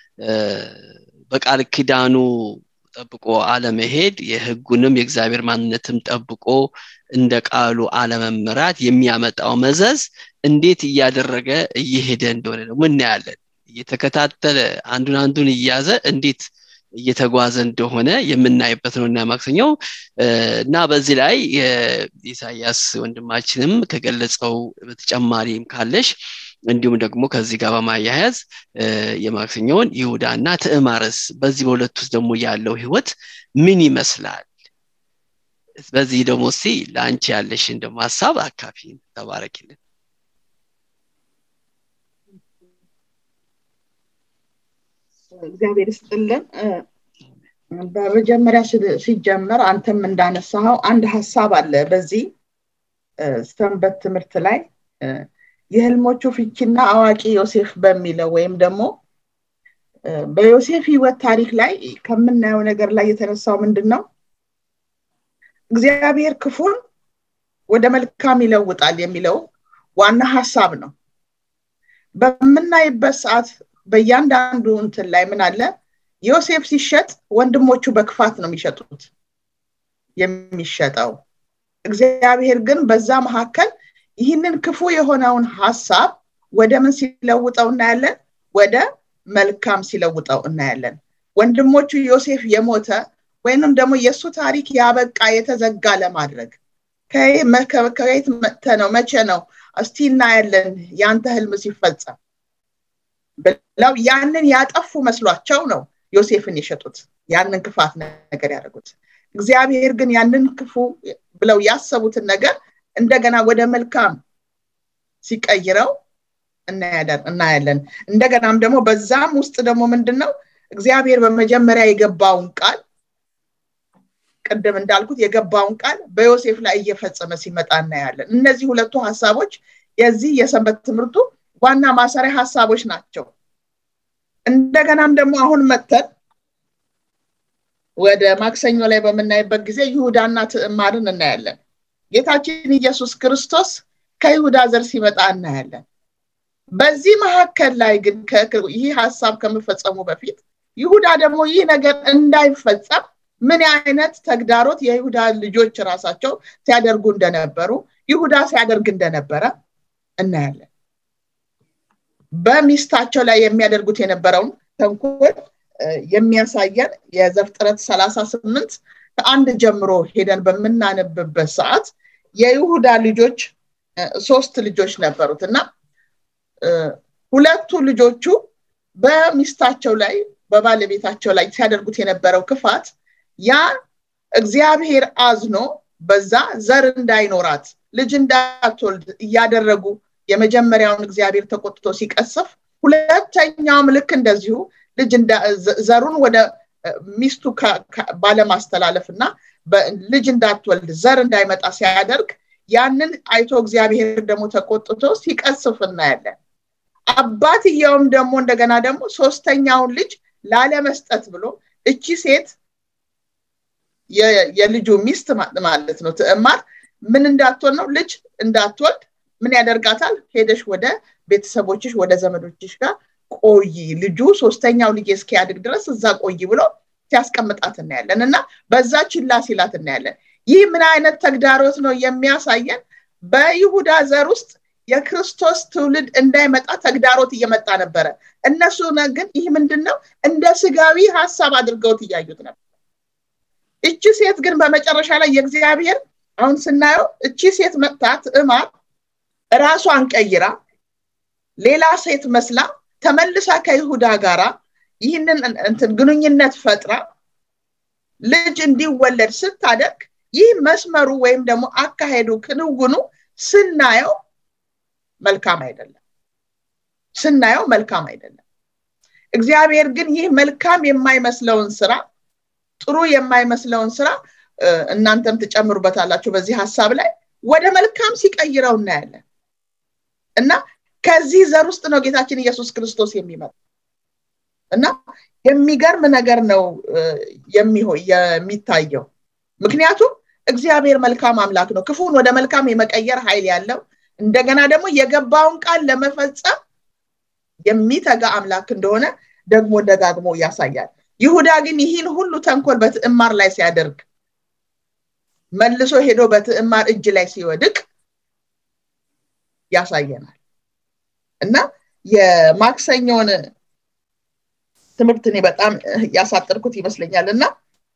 በቃል ኪዳኑ ጠብቆ አለመሄድ የህጉንም የእግዚአብሔር ማንነትም ጠብቆ እንደ ቃሉ አለመምራት የሚያመጣው መዘዝ እንዴት እያደረገ እየሄደ እንደሆነ ደግሞ እናያለን እየተከታተለ አንዱን አንዱን እያዘ እንዴት እየተጓዘ እንደሆነ የምናይበት ነው እና ማክሰኛው እና በዚህ ላይ ኢሳያስ ወንድማችንም ከገለጸው በተጨማሪም ካለሽ እንዲሁም ደግሞ ከዚህ ጋር በማያያዝ የማክሰኛውን ይሁዳ እና ትዕማርስ በዚህ በሁለት ውስጥ ደግሞ ያለው ህይወት ምን ይመስላል በዚህ ደግሞ ሲ ለአንቺ ያለሽን ደግሞ ሀሳብ አካፊ ተባረኪልን እግዚአብሔር ስጥልን በመጀመሪያ ሲጀመር አንተም እንዳነሳኸው አንድ ሀሳብ አለ በዚህ ሰንበት ትምህርት ላይ የህልሞቹ ፍቺና አዋቂ ዮሴፍ በሚለው ወይም ደግሞ በዮሴፍ ህይወት ታሪክ ላይ ከምናየው ነገር ላይ የተነሳው ምንድን ነው እግዚአብሔር ክፉን ወደ መልካም ይለውጣል የሚለው ዋና ሀሳብ ነው በምናይበት ሰዓት በእያንዳንዱ እንትን ላይ ምን አለ ዮሴፍ ሲሸጥ ወንድሞቹ በክፋት ነው የሚሸጡት የሚሸጠው እግዚአብሔር ግን በዛ መካከል ይህንን ክፉ የሆነውን ሀሳብ ወደ ምን ሲለውጠው እናያለን ወደ መልካም ሲለውጠው እናያለን ወንድሞቹ ዮሴፍ የሞተ ወይንም ደግሞ የእሱ ታሪክ ያበቃ የተዘጋ ለማድረግ ከየት መጥተ ነው መቼ ነው እስቲ እናያለን የአንተ ህልም ሲፈጸም ብለው ያንን ያጠፉ መስሏቸው ነው ዮሴፍን የሸጡት ያንን ክፋት ነገር ያደረጉት እግዚአብሔር ግን ያንን ክፉ ብለው ያሰቡትን ነገር እንደገና ወደ መልካም ሲቀይረው እናያለን እንደገናም ደግሞ በዛም ውስጥ ደግሞ ምንድን ነው እግዚአብሔር በመጀመሪያ የገባውን ቃል ቅድም እንዳልኩት የገባውን ቃል በዮሴፍ ላይ እየፈጸመ ሲመጣ እናያለን እነዚህ ሁለቱ ሀሳቦች የዚህ የሰንበት ትምህርቱ ዋና ማሰሪያ ሀሳቦች ናቸው እንደገናም ደግሞ አሁን መተን ወደ ማክሰኞ ላይ በምናይበት ጊዜ ይሁዳና ትዕማርን እናያለን ጌታችን ኢየሱስ ክርስቶስ ከይሁዳ ዘር ሲመጣ እናያለን በዚህ መካከል ላይ ግን ይህ ሀሳብ ከመፈጸሙ በፊት ይሁዳ ደግሞ ይህ ነገር እንዳይፈጸም ምን አይነት ተግዳሮት የይሁዳ ልጆች ራሳቸው ሲያደርጉ እንደነበሩ ይሁዳ ሲያደርግ እንደነበረ እናያለን በሚስታቸው ላይ የሚያደርጉት የነበረውን ተንኮል የሚያሳየን የዘፍጥረት ሰላሳ ስምንት ከአንድ ጀምሮ ሄደን በምናነብበት ሰዓት የይሁዳ ልጆች ሶስት ልጆች ነበሩት እና ሁለቱ ልጆቹ በሚስታቸው ላይ በባለቤታቸው ላይ ሲያደርጉት የነበረው ክፋት ያ እግዚአብሔር አዝኖ በዛ ዘር እንዳይኖራት ልጅ እንዳትወልድ እያደረጉ የመጀመሪያውን እግዚአብሔር ተቆጥቶ ሲቀስፍ ሁለተኛውም ልክ እንደዚሁ ልጅ ዘሩን ወደ ሚስቱ ባለማስተላለፍ እና ልጅ እንዳትወልድ ዘር እንዳይመጣ ሲያደርግ ያንን አይቶ እግዚአብሔር ደግሞ ተቆጥቶ ሲቀስፍ እናያለን አባትየውም ደግሞ እንደገና ደግሞ ሶስተኛውን ልጅ ላለመስጠት ብሎ እቺ ሴት የልጁ ሚስት ማለት ነው ትዕማር ምን እንዳትወልድ ነው ልጅ እንዳትወልድ ምን ያደርጋታል ሄደሽ ወደ ቤተሰቦችሽ ወደ ዘመዶችሽ ጋር ቆይ ልጁ ሶስተኛው ልጅ እስኪያድግ ድረስ እዛ ቆይ ብሎ ሲያስቀምጣት እናያለን እና በዛ ችላ ሲላት እናያለን ይህ ምን አይነት ተግዳሮት ነው የሚያሳየን በይሁዳ ዘር ውስጥ የክርስቶስ ትውልድ እንዳይመጣ ተግዳሮት እየመጣ ነበረ እነሱ ግን ይህ ምንድን ነው እንደ ስጋዊ ሀሳብ አድርገውት እያዩት ነበር እቺ ሴት ግን በመጨረሻ ላይ የእግዚአብሔር አሁን ስናየው እቺ ሴት መጥታ ትዕማር ራሷን ቀይራ ሌላ ሴት መስላ ተመልሳ ከይሁዳ ጋራ ይህንን እንትን ግንኙነት ፈጥራ ልጅ እንዲወለድ ስታደርግ ይህ መስመሩ ወይም ደግሞ አካሄዱ ክንውኑ ስናየው መልካም አይደለም ስናየው መልካም አይደለም እግዚአብሔር ግን ይህ መልካም የማይመስለውን ስራ ጥሩ የማይመስለውን ስራ እናንተም ትጨምሩበታላችሁ በዚህ ሀሳብ ላይ ወደ መልካም ሲቀይረው እናያለን እና ከዚህ ዘር ውስጥ ነው ጌታችን ኢየሱስ ክርስቶስ የሚመጣ እና የሚገርም ነገር ነው የሚታየው ምክንያቱም እግዚአብሔር መልካም አምላክ ነው ክፉን ወደ መልካም የመቀየር ኃይል ያለው እንደገና ደግሞ የገባውን ቃል ለመፈጸም የሚተጋ አምላክ እንደሆነ ደግሞ ደጋግሞ ያሳያል ይሁዳ ግን ይህን ሁሉ ተንኮል በትዕማር ላይ ሲያደርግ መልሶ ሄዶ በትዕማር እጅ ላይ ሲወድቅ ያሳየናል እና የማክሰኞን ትምህርት እኔ በጣም ያሳጠርኩት ይመስለኛል እና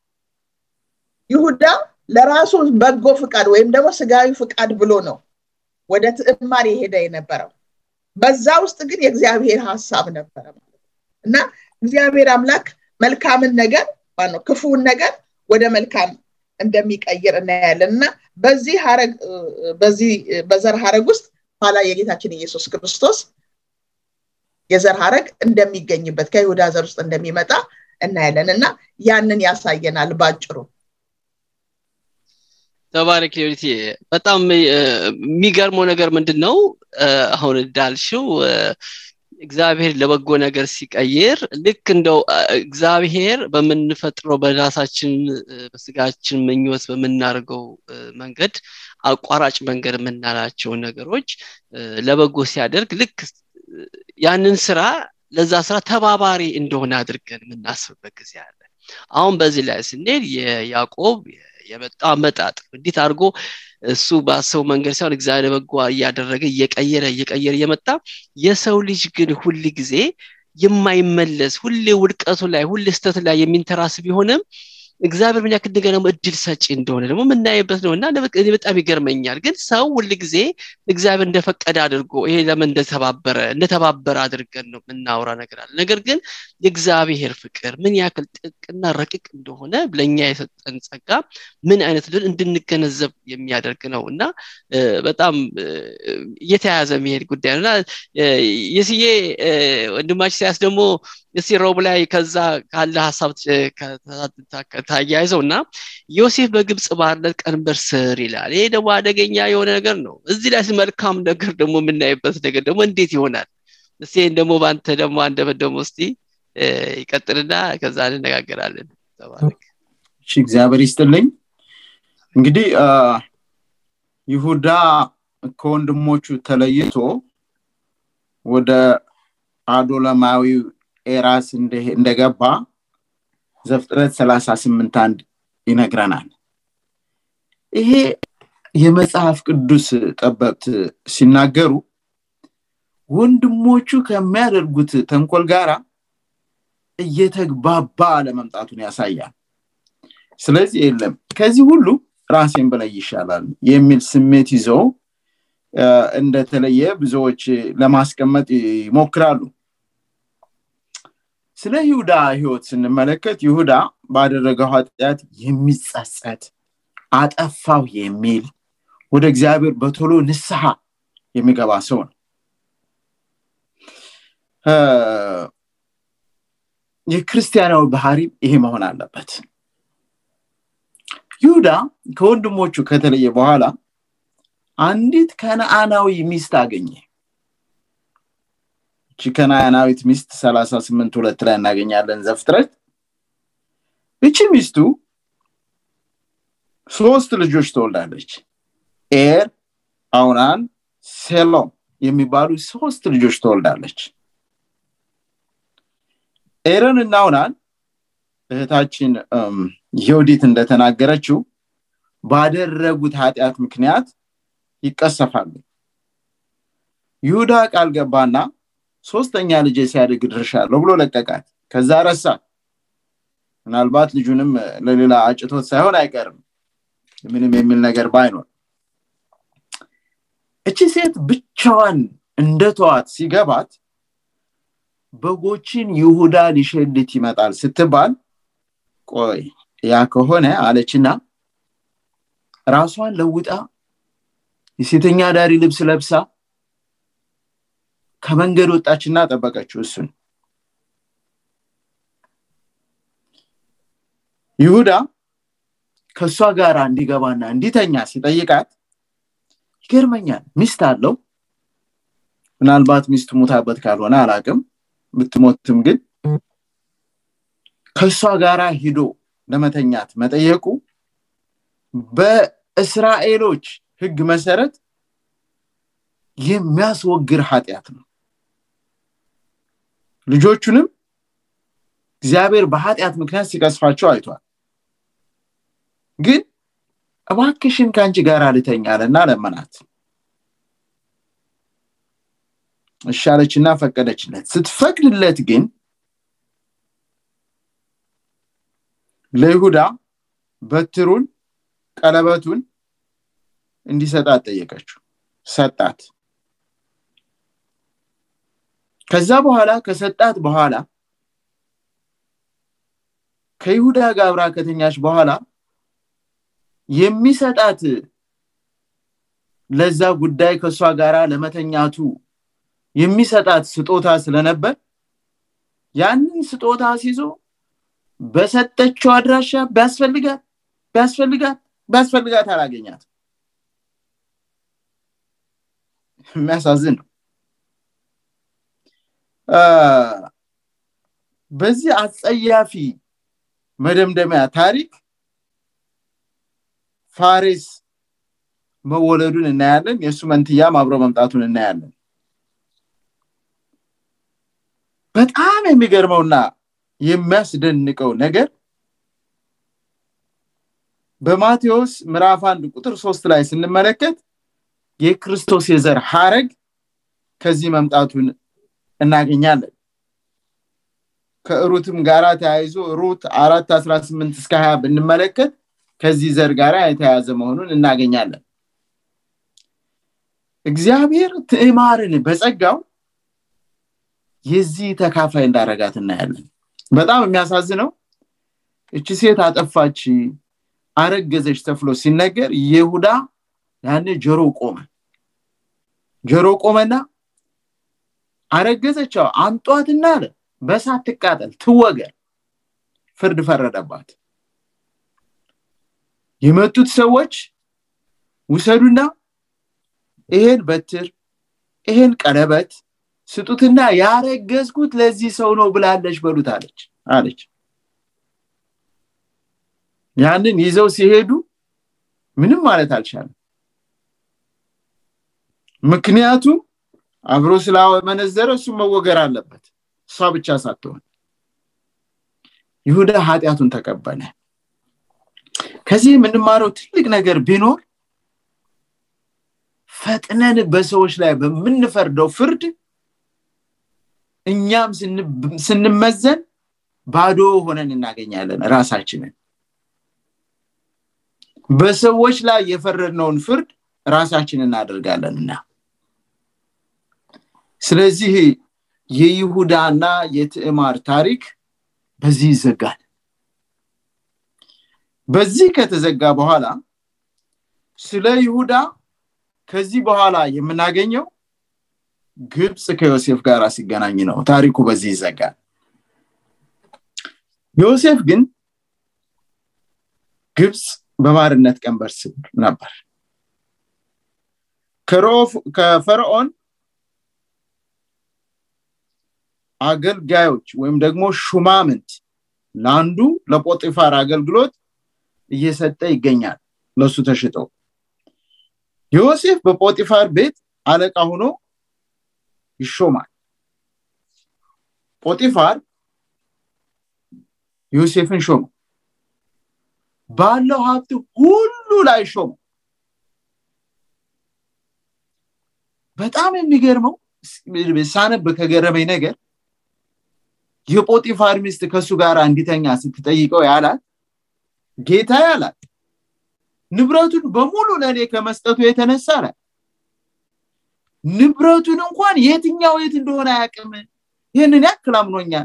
ይሁዳ ለራሱ በጎ ፍቃድ ወይም ደግሞ ስጋዊ ፍቃድ ብሎ ነው ወደ ትዕማር የሄደ የነበረው በዛ ውስጥ ግን የእግዚአብሔር ሀሳብ ነበረ ማለት እና እግዚአብሔር አምላክ መልካምን ነገር ነው ክፉውን ነገር ወደ መልካም እንደሚቀይር እናያለን እና በዚህ ሀረግ በዚህ በዘር ሀረግ ውስጥ ኋላ የጌታችን ኢየሱስ ክርስቶስ የዘር ሀረግ እንደሚገኝበት ከይሁዳ ዘር ውስጥ እንደሚመጣ እናያለን እና ያንን ያሳየናል ባጭሩ ተባረክ ዩኒቲ በጣም የሚገርመው ነገር ምንድን ነው አሁን እንዳልሽው እግዚአብሔር ለበጎ ነገር ሲቀይር ልክ እንደው እግዚአብሔር በምንፈጥረው በራሳችን በስጋችን ምኞት በምናደርገው መንገድ አቋራጭ መንገድ የምናላቸውን ነገሮች ለበጎ ሲያደርግ ልክ ያንን ስራ ለዛ ስራ ተባባሪ እንደሆነ አድርገን የምናስብበት ጊዜ አለ አሁን በዚህ ላይ ስንሄድ የያዕቆብ የመጣ አመጣጥ እንዴት አድርጎ እሱ ባሰው መንገድ ሳይሆን እግዚአብሔር በጎ እያደረገ እየቀየረ እየቀየረ እየመጣ የሰው ልጅ ግን ሁል ጊዜ የማይመለስ ሁሌ ውድቀቱ ላይ ሁሌ ስተት ላይ የሚንተራስ ቢሆንም እግዚአብሔር ምን ያክል እንደገና እድል ሰጪ እንደሆነ ደግሞ የምናይበት ነው እና በጣም ይገርመኛል ግን ሰው ሁል ጊዜ እግዚአብሔር እንደፈቀደ አድርጎ ይሄ ለምን እንደተባበረ እንደተባበረ አድርገን ነው የምናወራ ነገር አለ ነገር ግን የእግዚአብሔር ፍቅር ምን ያክል ጥቅና ረቂቅ እንደሆነ ለእኛ የሰጠን ጸጋ ምን አይነት ልን እንድንገነዘብ የሚያደርግ ነው እና በጣም እየተያያዘ የሚሄድ ጉዳይ ነው እና የስዬ ወንድማች ሲያስ ደግሞ እስቲ ሮብ ላይ ከዛ ካለ ሀሳብ ታያይዘው እና ዮሴፍ በግብፅ ባርነት ቀንበር ስር ይላል ይሄ ደግሞ አደገኛ የሆነ ነገር ነው እዚህ ላይ መልካም ነገር ደግሞ የምናይበት ነገር ደግሞ እንዴት ይሆናል እስቲ ደግሞ በአንተ ደግሞ አንደበት ደግሞ እስቲ ይቀጥልና ከዛ እንነጋገራለን እሺ እግዚአብሔር ይስጥልኝ እንግዲህ ይሁዳ ከወንድሞቹ ተለይቶ ወደ አዶለማዊ ኤራስ እንደገባ ዘፍጥረት 38 አንድ ይነግረናል ይሄ የመጽሐፍ ቅዱስ ጠበብት ሲናገሩ ወንድሞቹ ከሚያደርጉት ተንኮል ጋራ እየተግባባ ለመምጣቱን ያሳያል ስለዚህ የለም ከዚህ ሁሉ ራሴን በላይ ይሻላል የሚል ስሜት ይዘው እንደተለየ ብዙዎች ለማስቀመጥ ይሞክራሉ ስለ ይሁዳ ህይወት ስንመለከት ይሁዳ ባደረገው ኃጢአት የሚጸጸት አጠፋው የሚል ወደ እግዚአብሔር በቶሎ ንስሐ የሚገባ ሰው ነው የክርስቲያናዊ ባህሪ ይሄ መሆን አለበት ይሁዳ ከወንድሞቹ ከተለየ በኋላ አንዲት ከነአናዊ ሚስት አገኘ እቺ ከነአናዊት ሚስት 38 ሁለት ላይ እናገኛለን ዘፍጥረት እቺ ሚስቱ ሶስት ልጆች ትወልዳለች ኤር አውናን ሴሎም የሚባሉ ሶስት ልጆች ትወልዳለች ኤረን እና ኦናን እህታችን የውዲት እንደተናገረችው ባደረጉት ኃጢአት ምክንያት ይቀሰፋሉ ይሁዳ ቃል ገባና ሶስተኛ ልጅ ሲያድግ ድርሻለሁ ብሎ ለቀቃት ከዛ ረሳት ምናልባት ልጁንም ለሌላ አጭቶት ሳይሆን አይቀርም ምንም የሚል ነገር ባይኖር እቺ ሴት ብቻዋን እንደ ተዋት ሲገባት በጎችን ይሁዳ ሊሸልት ይመጣል ስትባል ቆይ ያ ከሆነ አለችና ራሷን ለውጣ የሴተኛ ዳሪ ልብስ ለብሳ ከመንገድ ወጣችና ጠበቀችው እሱን ይሁዳ ከእሷ ጋር እንዲገባና እንዲተኛ ሲጠይቃት ይገርመኛል ሚስት አለው ምናልባት ሚስት ሙታበት ካልሆነ አላቅም ብትሞትም ግን ከእሷ ጋር ሂዶ ለመተኛት መጠየቁ በእስራኤሎች ህግ መሰረት የሚያስወግር ኃጢአት ነው ልጆቹንም እግዚአብሔር በኃጢአት ምክንያት ሲቀስፋቸው አይቷል ግን እባክሽን ከአንቺ ጋር ልተኛለና ለመናት እሻለችና ፈቀደችለት ስትፈቅድለት ግን ለይሁዳ በትሩን ቀለበቱን እንዲሰጣት ጠየቀችው ሰጣት ከዛ በኋላ ከሰጣት በኋላ ከይሁዳ ጋር አብራ ከተኛች በኋላ የሚሰጣት ለዛ ጉዳይ ከእሷ ጋር ለመተኛቱ የሚሰጣት ስጦታ ስለነበር ያንን ስጦታ ሲዞ በሰጠችው አድራሻ ቢያስፈልጋት ቢያስፈልጋት ቢያስፈልጋት አላገኛት የሚያሳዝን ነው በዚህ አጸያፊ መደምደሚያ ታሪክ ፋሬስ መወለዱን እናያለን የእሱ መንትያም አብሮ መምጣቱን እናያለን በጣም የሚገርመውና የሚያስደንቀው ነገር በማቴዎስ ምዕራፍ አንድ ቁጥር ሶስት ላይ ስንመለከት የክርስቶስ የዘር ሀረግ ከዚህ መምጣቱን እናገኛለን ከሩትም ጋራ ተያይዞ ሩት አራት አስራ ስምንት እስከ ሀያ ብንመለከት ከዚህ ዘር ጋር የተያዘ መሆኑን እናገኛለን እግዚአብሔር ትዕማርን በጸጋው የዚህ ተካፋይ እንዳረጋት እናያለን በጣም የሚያሳዝነው እቺ ሴት አጠፋች አረገዘች ተፍሎ ሲነገር ይሁዳ ያኔ ጆሮ ቆመ ጆሮ ቆመና አረገዘችው አንጧትና አለ በሳት ትቃጠል ትወገር ፍርድ ፈረደባት የመጡት ሰዎች ውሰዱና ይሄን በትር ይሄን ቀለበት ስጡትና ያረገዝኩት ለዚህ ሰው ነው ብላለች በሉት አለች አለች ያንን ይዘው ሲሄዱ ምንም ማለት አልቻለም ምክንያቱም አብሮ ስላመነዘረ እሱ መወገር አለበት እሷ ብቻ ሳትሆን ይሁዳ ኃጢአቱን ተቀበለ ከዚህ የምንማረው ትልቅ ነገር ቢኖር ፈጥነን በሰዎች ላይ በምንፈርደው ፍርድ እኛም ስንመዘን ባዶ ሆነን እናገኛለን ራሳችንን በሰዎች ላይ የፈረድነውን ፍርድ ራሳችን እናደርጋለንና ስለዚህ የይሁዳና የትዕማር ታሪክ በዚህ ይዘጋል በዚህ ከተዘጋ በኋላ ስለ ይሁዳ ከዚህ በኋላ የምናገኘው ግብፅ ከዮሴፍ ጋር ሲገናኝ ነው ታሪኩ በዚህ ይዘጋል ዮሴፍ ግን ግብፅ በባርነት ቀንበር ስር ነበር ከፈርዖን አገልጋዮች ወይም ደግሞ ሹማምንት ለአንዱ ለጶጢፋር አገልግሎት እየሰጠ ይገኛል ለሱ ተሽጠው ዮሴፍ በጶጢፋር ቤት አለቃ ሆኖ ይሾማል ጶጢፋር ዮሴፍን ሾመ ባለው ሀብት ሁሉ ላይ ሾመ በጣም የሚገርመው ሳነብ ከገረመኝ ነገር የጶጢፋር ሚስት ከእሱ ጋር እንዲተኛ ስትጠይቀው ያላት ጌታ ያላት ንብረቱን በሙሉ ለእኔ ከመስጠቱ የተነሳ አላት ንብረቱን እንኳን የትኛው የት እንደሆነ አያቅም ይህንን ያክል አምኖኛል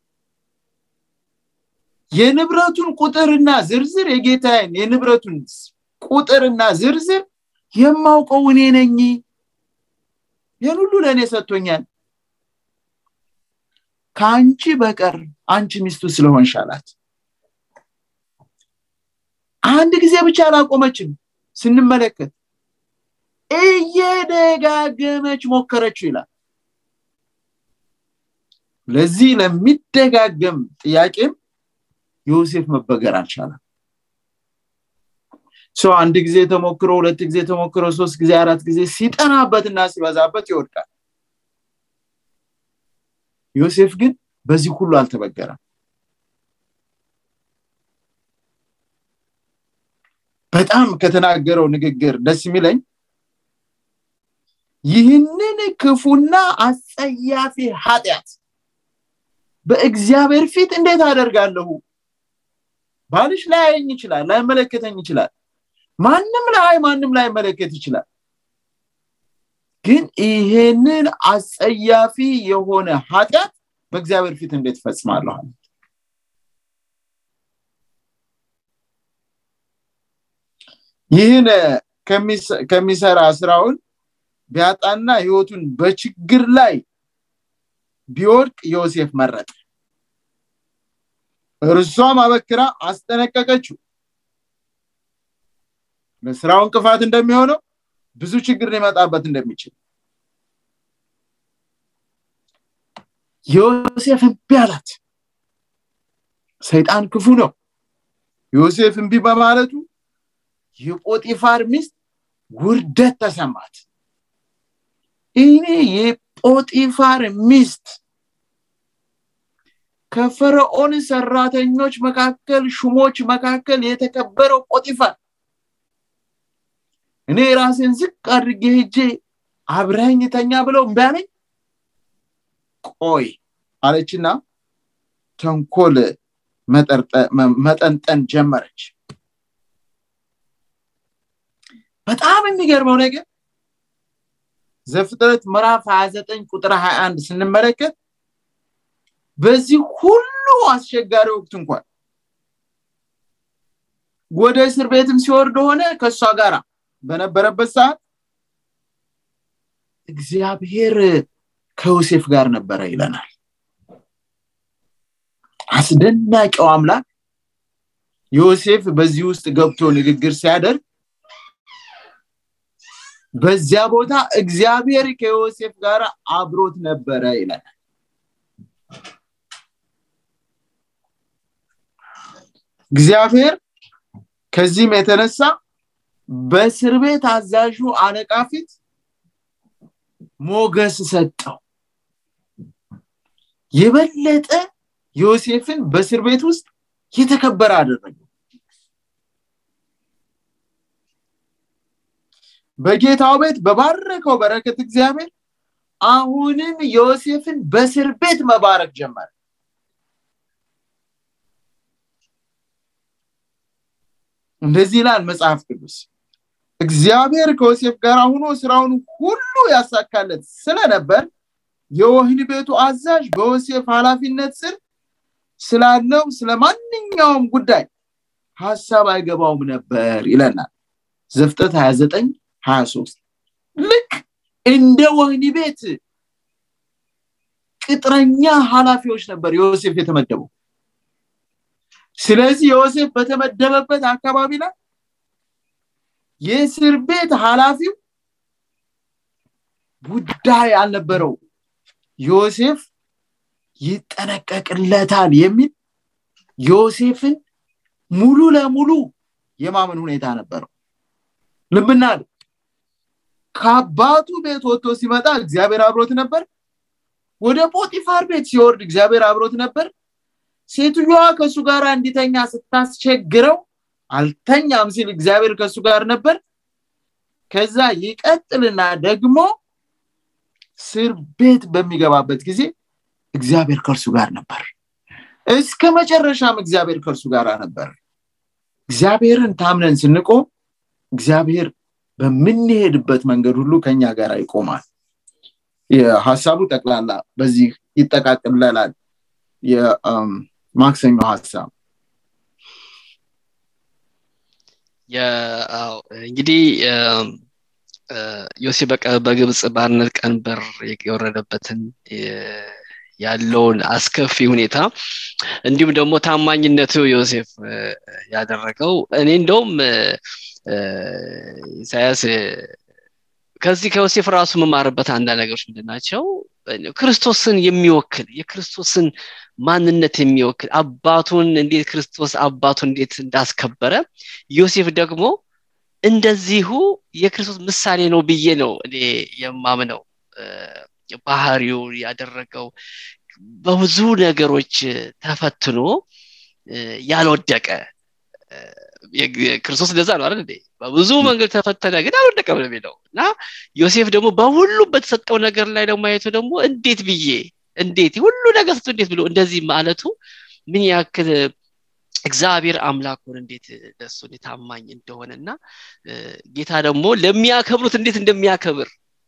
የንብረቱን ቁጥርና ዝርዝር የጌታዬን የንብረቱን ቁጥርና ዝርዝር የማውቀው እኔ ነኝ ይህን ሁሉ ለእኔ ሰጥቶኛል ከአንቺ በቀር አንቺ ሚስቱ ስለሆንሽ አላት አንድ ጊዜ ብቻ አላቆመችም ስንመለከት እየደጋገመች ሞከረችው ይላል ለዚህ ለሚደጋገም ጥያቄም ዮሴፍ መበገር አልቻለም ሰው አንድ ጊዜ ተሞክሮ ሁለት ጊዜ ተሞክሮ ሶስት ጊዜ አራት ጊዜ ሲጠናበትና ሲበዛበት ይወድቃል ዮሴፍ ግን በዚህ ሁሉ አልተበገረም በጣም ከተናገረው ንግግር ደስ የሚለኝ ይህንን ክፉና አጸያፊ ኃጢአት በእግዚአብሔር ፊት እንዴት አደርጋለሁ ባልሽ ላያየኝ ይችላል ላይመለከተኝ ይችላል ማንም ላይ ማንም ላይ መለከት ይችላል ግን ይሄንን አጸያፊ የሆነ ኃጢአት በእግዚአብሔር ፊት እንዴት ፈጽማለሁ ይህን ከሚሰራ ስራውን ቢያጣና ህይወቱን በችግር ላይ ቢወድቅ ዮሴፍ መረጠ እርሷም አበክራ አስጠነቀቀችው ለስራው እንቅፋት እንደሚሆነው ብዙ ችግር ሊመጣበት እንደሚችል ዮሴፍ እምቢ አላት ሰይጣን ክፉ ነው ዮሴፍ እምቢ በማለቱ የጶጢፋር ሚስት ውርደት ተሰማት እኔ የጶጢፋር ሚስት ከፈርዖን ሰራተኞች መካከል ሹሞች መካከል የተከበረው ጶጢፋር እኔ ራሴን ዝቅ አድርጌ ሄጄ አብረኝ ተኛ ብለው እምቢ አለኝ ቆይ አለችና ተንኮል መጠንጠን ጀመረች በጣም የሚገርመው ነገር ዘፍጥረት ምዕራፍ 29 ቁጥር 21 ስንመለከት በዚህ ሁሉ አስቸጋሪ ወቅት እንኳን ወደ እስር ቤትም ሲወርድ ሆነ ከእሷ ጋር በነበረበት ሰዓት እግዚአብሔር ከዮሴፍ ጋር ነበረ ይለናል አስደናቂው አምላክ ዮሴፍ በዚህ ውስጥ ገብቶ ንግግር ሲያደርግ በዚያ ቦታ እግዚአብሔር ከዮሴፍ ጋር አብሮት ነበረ ይለናል እግዚአብሔር ከዚህም የተነሳ በእስር ቤት አዛዡ አለቃ ፊት ሞገስ ሰጠው የበለጠ ዮሴፍን በእስር ቤት ውስጥ የተከበረ አደረገው በጌታው ቤት በባረከው በረከት እግዚአብሔር አሁንም ዮሴፍን በእስር ቤት መባረክ ጀመረ እንደዚህ ይላል መጽሐፍ ቅዱስ እግዚአብሔር ከዮሴፍ ጋር ሆኖ ስራውን ሁሉ ያሳካለት ስለነበር የወህኒ ቤቱ አዛዥ በዮሴፍ ኃላፊነት ስር ስላለው ስለ ማንኛውም ጉዳይ ሀሳብ አይገባውም ነበር ይለናል ዘፍጠት 29 23 ልክ እንደ ወህኒ ቤት ቅጥረኛ ኃላፊዎች ነበር ዮሴፍ የተመደበው ስለዚህ ዮሴፍ በተመደበበት አካባቢ ላይ የእስር ቤት ኃላፊው ጉዳይ አልነበረው ዮሴፍ ይጠነቀቅለታል የሚል ዮሴፍን ሙሉ ለሙሉ የማመን ሁኔታ ነበረው ልብና ከአባቱ ቤት ወጥቶ ሲመጣ እግዚአብሔር አብሮት ነበር ወደ ፖጢፋር ቤት ሲወርድ እግዚአብሔር አብሮት ነበር ሴትዮዋ ከእሱ ጋር እንዲተኛ ስታስቸግረው አልተኛም ሲል እግዚአብሔር ከእሱ ጋር ነበር ከዛ ይቀጥልና ደግሞ እስር ቤት በሚገባበት ጊዜ እግዚአብሔር ከእርሱ ጋር ነበር እስከ መጨረሻም እግዚአብሔር ከእርሱ ጋር ነበር እግዚአብሔርን ታምነን ስንቆም እግዚአብሔር በምንሄድበት መንገድ ሁሉ ከኛ ጋር ይቆማል የሀሳቡ ጠቅላላ በዚህ ይጠቃቅለላል የማክሰኞ ሀሳብ እንግዲህ ዮሴፍ በግብፅ ባርነት ቀንበር የወረደበትን ያለውን አስከፊ ሁኔታ እንዲሁም ደግሞ ታማኝነቱ ዮሴፍ ያደረገው እኔ እንደውም ኢሳያስ ከዚህ ከዮሴፍ ራሱ መማርበት አንዳንድ ነገሮች ምንድን ናቸው ክርስቶስን የሚወክል የክርስቶስን ማንነት የሚወክል አባቱን እንዴት ክርስቶስ አባቱን እንዴት እንዳስከበረ ዮሴፍ ደግሞ እንደዚሁ የክርስቶስ ምሳሌ ነው ብዬ ነው እኔ የማምነው ባህሪው ያደረገው በብዙ ነገሮች ተፈትኖ ያልወደቀ ክርስቶስ እንደዛ ነው አይደል በብዙ መንገድ ተፈተነ ግን አልወደቀም ነው የሚለው እና ዮሴፍ ደግሞ በሁሉ በተሰጠው ነገር ላይ ደግሞ አይቶ ደግሞ እንዴት ብዬ እንዴት ሁሉ ነገር ስቶ እንዴት ብሎ እንደዚህ ማለቱ ምን ያክል እግዚአብሔር አምላኩን እንዴት ለሱ ታማኝ እንደሆነ እና ጌታ ደግሞ ለሚያከብሩት እንዴት እንደሚያከብር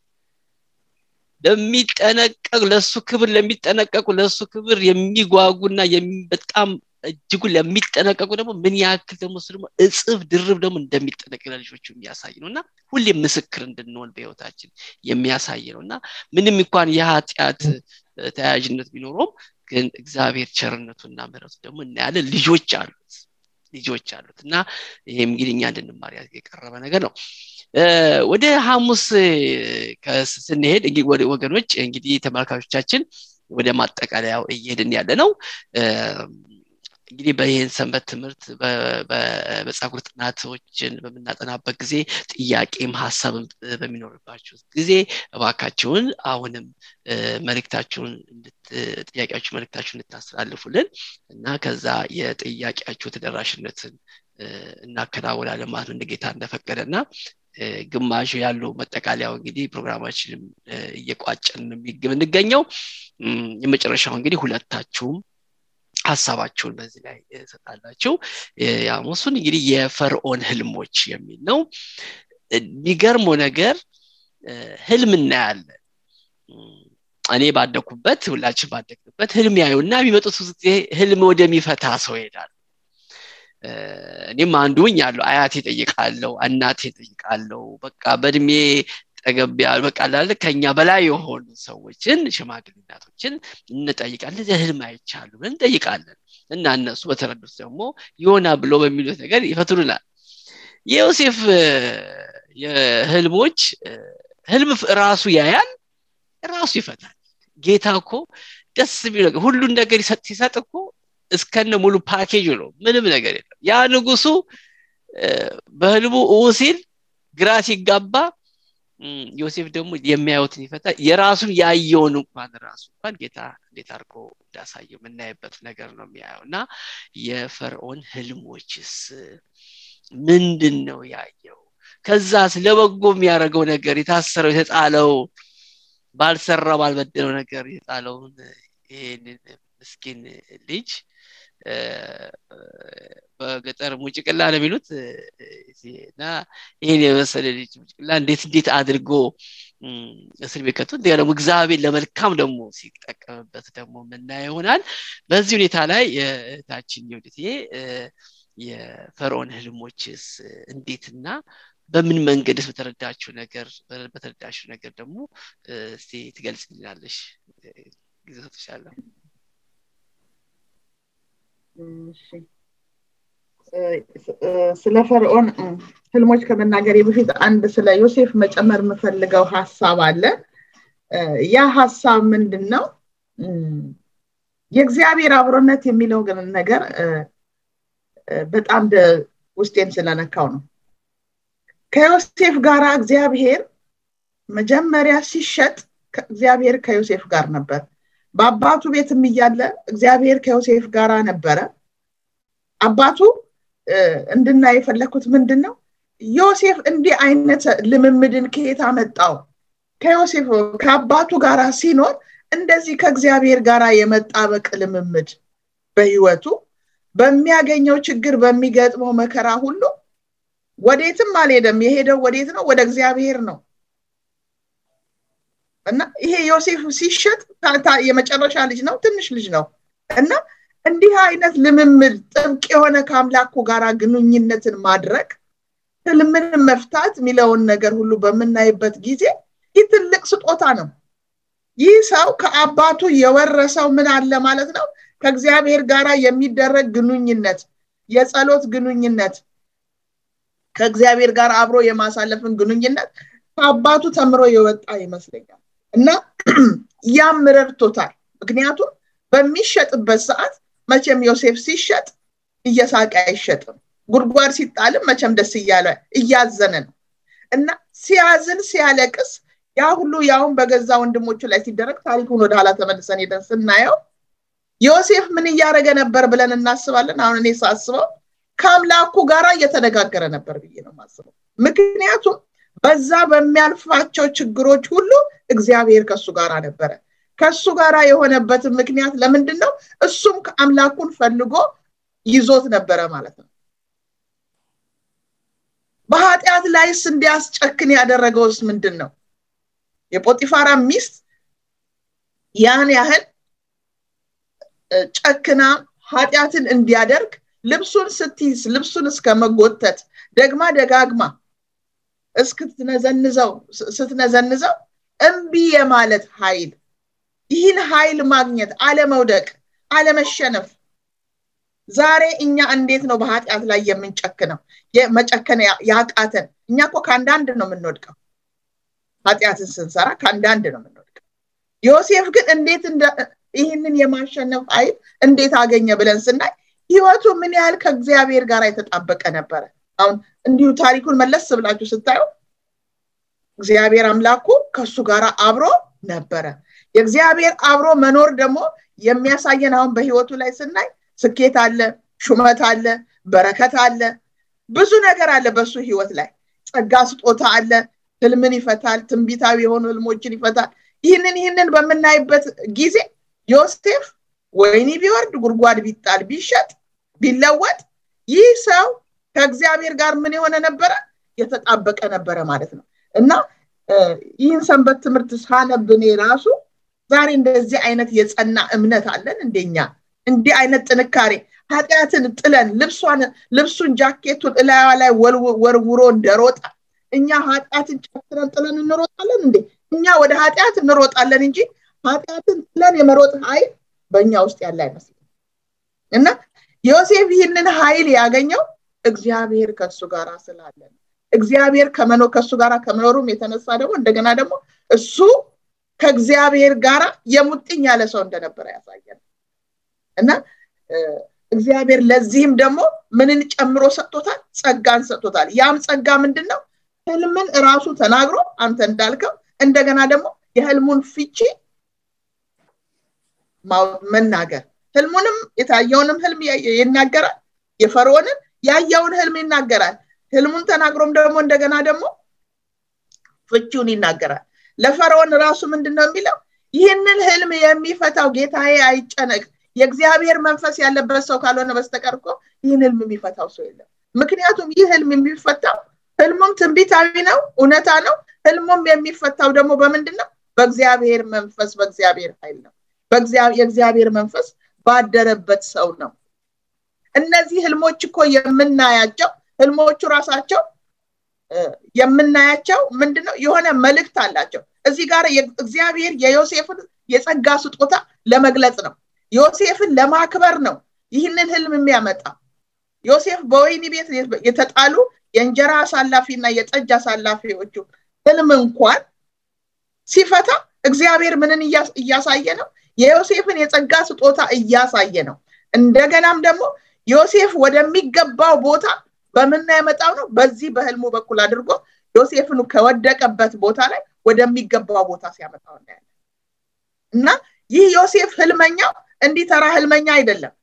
ለሚጠነቀቅ ለሱ ክብር ለሚጠነቀቁ ለሱ ክብር የሚጓጉና በጣም እጅጉ ለሚጠነቀቁ ደግሞ ምን ያክል ደግሞ እሱ ደግሞ እጽፍ ድርብ ደግሞ እንደሚጠነቀቅ ለልጆቹ የሚያሳይ ነው እና ሁሌም ምስክር እንድንሆን በህይወታችን የሚያሳይ ነው እና ምንም እንኳን የኃጢአት ተያያዥነት ቢኖረውም ግን እግዚአብሔር ቸርነቱና ምረቱ ደግሞ እናያለን ልጆች አሉት ልጆች አሉት እና ይህም እንግዲህ እኛ እንድንማር የቀረበ ነገር ነው ወደ ሐሙስ ስንሄድ ወገኖች እንግዲህ ተመልካቾቻችን ወደ ማጠቃለያው እየሄድን ያለ ነው እንግዲህ በይህን ሰንበት ትምህርት በመጽሐፍ ጥናቶችን በምናጠናበት ጊዜ ጥያቄም ሀሳብም በሚኖርባችሁ ጊዜ እባካችሁን አሁንም መልክታችሁን ጥያቄያችሁ መልክታችሁን እንድታስተላልፉልን እና ከዛ የጥያቄያችሁ ተደራሽነትን እናከናውናለን ማለት ነው እንደ ጌታ እንደፈቀደ እና ግማሹ ያለው መጠቃለያው እንግዲህ ፕሮግራማችንም እየቋጨን የምንገኘው የመጨረሻው እንግዲህ ሁለታችሁም ሀሳባችሁን በዚህ ላይ ሰጣላችሁ ያሞሱን እንግዲህ የፈርዖን ህልሞች የሚል ነው የሚገርመው ነገር ህልም እናያለን እኔ ባደኩበት ሁላችን ባደግንበት ህልም ያዩና የሚመጡት ጊዜ ህልም ወደሚፈታ ሰው ይሄዳል እኔም አንዱኝ ያለው አያቴ ጠይቃለው እናቴ ጠይቃለው በቃ በእድሜ ጠገብ በቃ ላለ ከኛ በላይ የሆኑ ሰዎችን ሽማግሌ እናቶችን እንጠይቃለን እዚህ ህልም አይቻሉ ብለን እንጠይቃለን እና እነሱ በተረዱት ደግሞ ይሆና ብሎ በሚሉት ነገር ይፈትሉናል የዮሴፍ የህልሞች ህልም ራሱ ያያል ራሱ ይፈታል ጌታ እኮ ደስ የሚል ነገር ሁሉን ነገር ሲሰጥ እኮ እስከነ ሙሉ ፓኬጅ ነው ምንም ነገር የለም ያ ንጉሱ በህልሙ ኡ ሲል ግራ ሲጋባ ዮሴፍ ደግሞ የሚያዩትን ይፈታ የራሱን ያየውን እንኳን ራሱ እንኳን ጌታ እንዴት አድርጎ እንዳሳየው የምናይበት ነገር ነው የሚያየው እና የፈርዖን ህልሞችስ ምንድን ነው ያየው ከዛ ለበጎ የሚያደርገው ነገር የታሰረው የተጣለው ባልሰራ ባልበደለው ነገር የጣለውን ይህንን ምስኪን ልጅ በገጠር ሙጭቅላ ነው የሚሉት እና ይህን የመሰለ ልጅ ሙጭቅላ እንዴት እንዴት አድርጎ እስር ቤት ከቶ እንዲያ ደግሞ እግዚአብሔር ለመልካም ደግሞ ሲጠቀምበት ደግሞ የምናየው ይሆናል በዚህ ሁኔታ ላይ እህታችን የውድቴ የፈርዖን ህልሞችስ እንዴትና በምን መንገድስ በተረዳችው ነገር በተረዳችው ነገር ደግሞ እስቲ ትገልጽልናለሽ ጊዜ ሰጥሻለሁ ስለ ፈርዖን ህልሞች ከመናገሬ በፊት አንድ ስለ ዮሴፍ መጨመር የምፈልገው ሀሳብ አለ ያ ሀሳብ ምንድን ነው የእግዚአብሔር አብሮነት የሚለው ግን ነገር በጣም ውስጤን ስለነካው ነው ከዮሴፍ ጋር እግዚአብሔር መጀመሪያ ሲሸጥ እግዚአብሔር ከዮሴፍ ጋር ነበር በአባቱ ቤትም እያለ እግዚአብሔር ከዮሴፍ ጋር ነበረ አባቱ እንድናይ የፈለግኩት ምንድን ነው ዮሴፍ እንዲህ አይነት ልምምድን ከየት አመጣው ከዮሴፍ ከአባቱ ጋር ሲኖር እንደዚህ ከእግዚአብሔር ጋር የመጣበቅ ልምምድ በህይወቱ በሚያገኘው ችግር በሚገጥመው መከራ ሁሉ ወዴትም አልሄደም የሄደው ወዴት ነው ወደ እግዚአብሔር ነው እና ይሄ ዮሴፍ ሲሸጥ የመጨረሻ ልጅ ነው ትንሽ ልጅ ነው እና እንዲህ አይነት ልምምድ ጥብቅ የሆነ ከአምላኩ ጋር ግንኙነትን ማድረግ ህልምን መፍታት የሚለውን ነገር ሁሉ በምናይበት ጊዜ ይህ ትልቅ ስጦታ ነው ይህ ሰው ከአባቱ የወረሰው ምን አለ ማለት ነው ከእግዚአብሔር ጋር የሚደረግ ግንኙነት የጸሎት ግንኙነት ከእግዚአብሔር ጋር አብሮ የማሳለፍን ግንኙነት ከአባቱ ተምሮ የወጣ ይመስለኛል እና ያም ረድቶታል ምክንያቱም በሚሸጥበት ሰዓት መቼም ዮሴፍ ሲሸጥ እየሳቀ አይሸጥም ጉድጓድ ሲጣልም መቼም ደስ እያለ እያዘነ ነው እና ሲያዝን ሲያለቅስ ያ ሁሉ ያውን በገዛ ወንድሞቹ ላይ ሲደረግ ታሪኩን ወደ ኋላ ተመልሰን ሄደን ስናየው ዮሴፍ ምን እያደረገ ነበር ብለን እናስባለን አሁን እኔ ሳስበው ከአምላኩ ጋር እየተነጋገረ ነበር ብዬ ነው ማስበው ምክንያቱም በዛ በሚያልፋቸው ችግሮች ሁሉ እግዚአብሔር ከሱ ጋር ነበረ ከሱ ጋር የሆነበትን ምክንያት ለምንድን ነው እሱም ከአምላኩን ፈልጎ ይዞት ነበረ ማለት ነው በኃጢአት ላይስ እንዲያስጨክን ያደረገውስ ምንድን ነው የጶጢፋራ ሚስት ያን ያህል ጨክና ኃጢአትን እንዲያደርግ ልብሱን ስትይዝ ልብሱን እስከ መጎተት ደግማ ደጋግማ እስክትነዘንዘው ስትነዘንዘው እምቢ የማለት ኃይል ይህን ኃይል ማግኘት አለመውደቅ አለመሸነፍ ዛሬ እኛ እንዴት ነው በኃጢአት ላይ የምንጨክነው መጨከን ያቃተን እኛ እኮ ከአንዳንድ ነው የምንወድቀው ኃጢአትን ስንሰራ ከአንዳንድ ነው የምንወድቀው ዮሴፍ ግን እንዴት ይህንን የማሸነፍ ኃይል እንዴት አገኘ ብለን ስናይ ህይወቱ ምን ያህል ከእግዚአብሔር ጋር የተጣበቀ ነበረ አሁን እንዲሁ ታሪኩን መለስ ብላችሁ ስታዩ እግዚአብሔር አምላኩ ከሱ ጋር አብሮ ነበረ የእግዚአብሔር አብሮ መኖር ደግሞ የሚያሳየን አሁን በህይወቱ ላይ ስናይ ስኬት አለ ሹመት አለ በረከት አለ ብዙ ነገር አለ በሱ ህይወት ላይ ጸጋ ስጦታ አለ ህልምን ይፈታል ትንቢታዊ የሆኑ ህልሞችን ይፈታል ይህንን ይህንን በምናይበት ጊዜ ዮሴፍ ወይኒ ቢወርድ ጉድጓድ ቢጣል ቢሸጥ ቢለወጥ ይህ ሰው ከእግዚአብሔር ጋር ምን የሆነ ነበረ የተጣበቀ ነበረ ማለት ነው እና ይህን ሰንበት ትምህርት ሳነብ እኔ ራሱ ዛሬ እንደዚህ አይነት የጸና እምነት አለን እንደኛ እንዲህ አይነት ጥንካሬ ኃጢአትን ጥለን ልብሷን ልብሱን ጃኬቱን እላያ ላይ ወርውሮ እንደሮጠ እኛ ኃጢአትን ጨፍረን ጥለን እንሮጣለን እንዴ እኛ ወደ ኃጢአት እንሮጣለን እንጂ ኃጢአትን ጥለን የመሮጥ ኃይል በእኛ ውስጥ ያለ አይመስልም እና ዮሴፍ ይህንን ኃይል ያገኘው እግዚአብሔር ከሱ ጋር ስላለ እግዚአብሔር ከመኖ ከሱ ጋር ከመኖሩም የተነሳ ደግሞ እንደገና ደግሞ እሱ ከእግዚአብሔር ጋር የሙጥኝ ያለ ሰው እንደነበረ ያሳያል እና እግዚአብሔር ለዚህም ደግሞ ምንን ጨምሮ ሰጥቶታል ጸጋን ሰጥቶታል ያም ጸጋ ምንድን ነው ህልምን እራሱ ተናግሮ አንተ እንዳልከው እንደገና ደግሞ የህልሙን ፍቺ መናገር ህልሙንም የታየውንም ህልም ይናገራል የፈርዖንን ያየውን ህልም ይናገራል ህልሙን ተናግሮም ደግሞ እንደገና ደግሞ ፍቺውን ይናገራል ለፈርዖን ራሱ ምንድን ነው የሚለው ይህንን ህልም የሚፈታው ጌታዬ አይጨነቅ የእግዚአብሔር መንፈስ ያለበት ሰው ካልሆነ በስተቀር እኮ ይህን ህልም የሚፈታው ሰው የለም ምክንያቱም ይህ ህልም የሚፈታው ህልሙም ትንቢታዊ ነው እውነታ ነው ህልሙም የሚፈታው ደግሞ በምንድን ነው በእግዚአብሔር መንፈስ በእግዚአብሔር ኃይል ነው የእግዚአብሔር መንፈስ ባደረበት ሰው ነው እነዚህ ህልሞች እኮ የምናያቸው ህልሞቹ ራሳቸው የምናያቸው ምንድነው የሆነ መልእክት አላቸው እዚህ ጋር እግዚአብሔር የዮሴፍን የጸጋ ስጦታ ለመግለጽ ነው ዮሴፍን ለማክበር ነው ይህንን ህልም የሚያመጣ ዮሴፍ በወይኒ ቤት የተጣሉ የእንጀራ አሳላፊ እና የጠጅ አሳላፊዎቹ ህልም እንኳን ሲፈታ እግዚአብሔር ምንን እያሳየ ነው የዮሴፍን የጸጋ ስጦታ እያሳየ ነው እንደገናም ደግሞ ዮሴፍ ወደሚገባው ቦታ በምና ያመጣው ነው በዚህ በህልሙ በኩል አድርጎ ዮሴፍን ከወደቀበት ቦታ ላይ ወደሚገባው ቦታ ሲያመጣው እናያለን እና ይህ ዮሴፍ ህልመኛው እንዲህ ተራ ህልመኛ አይደለም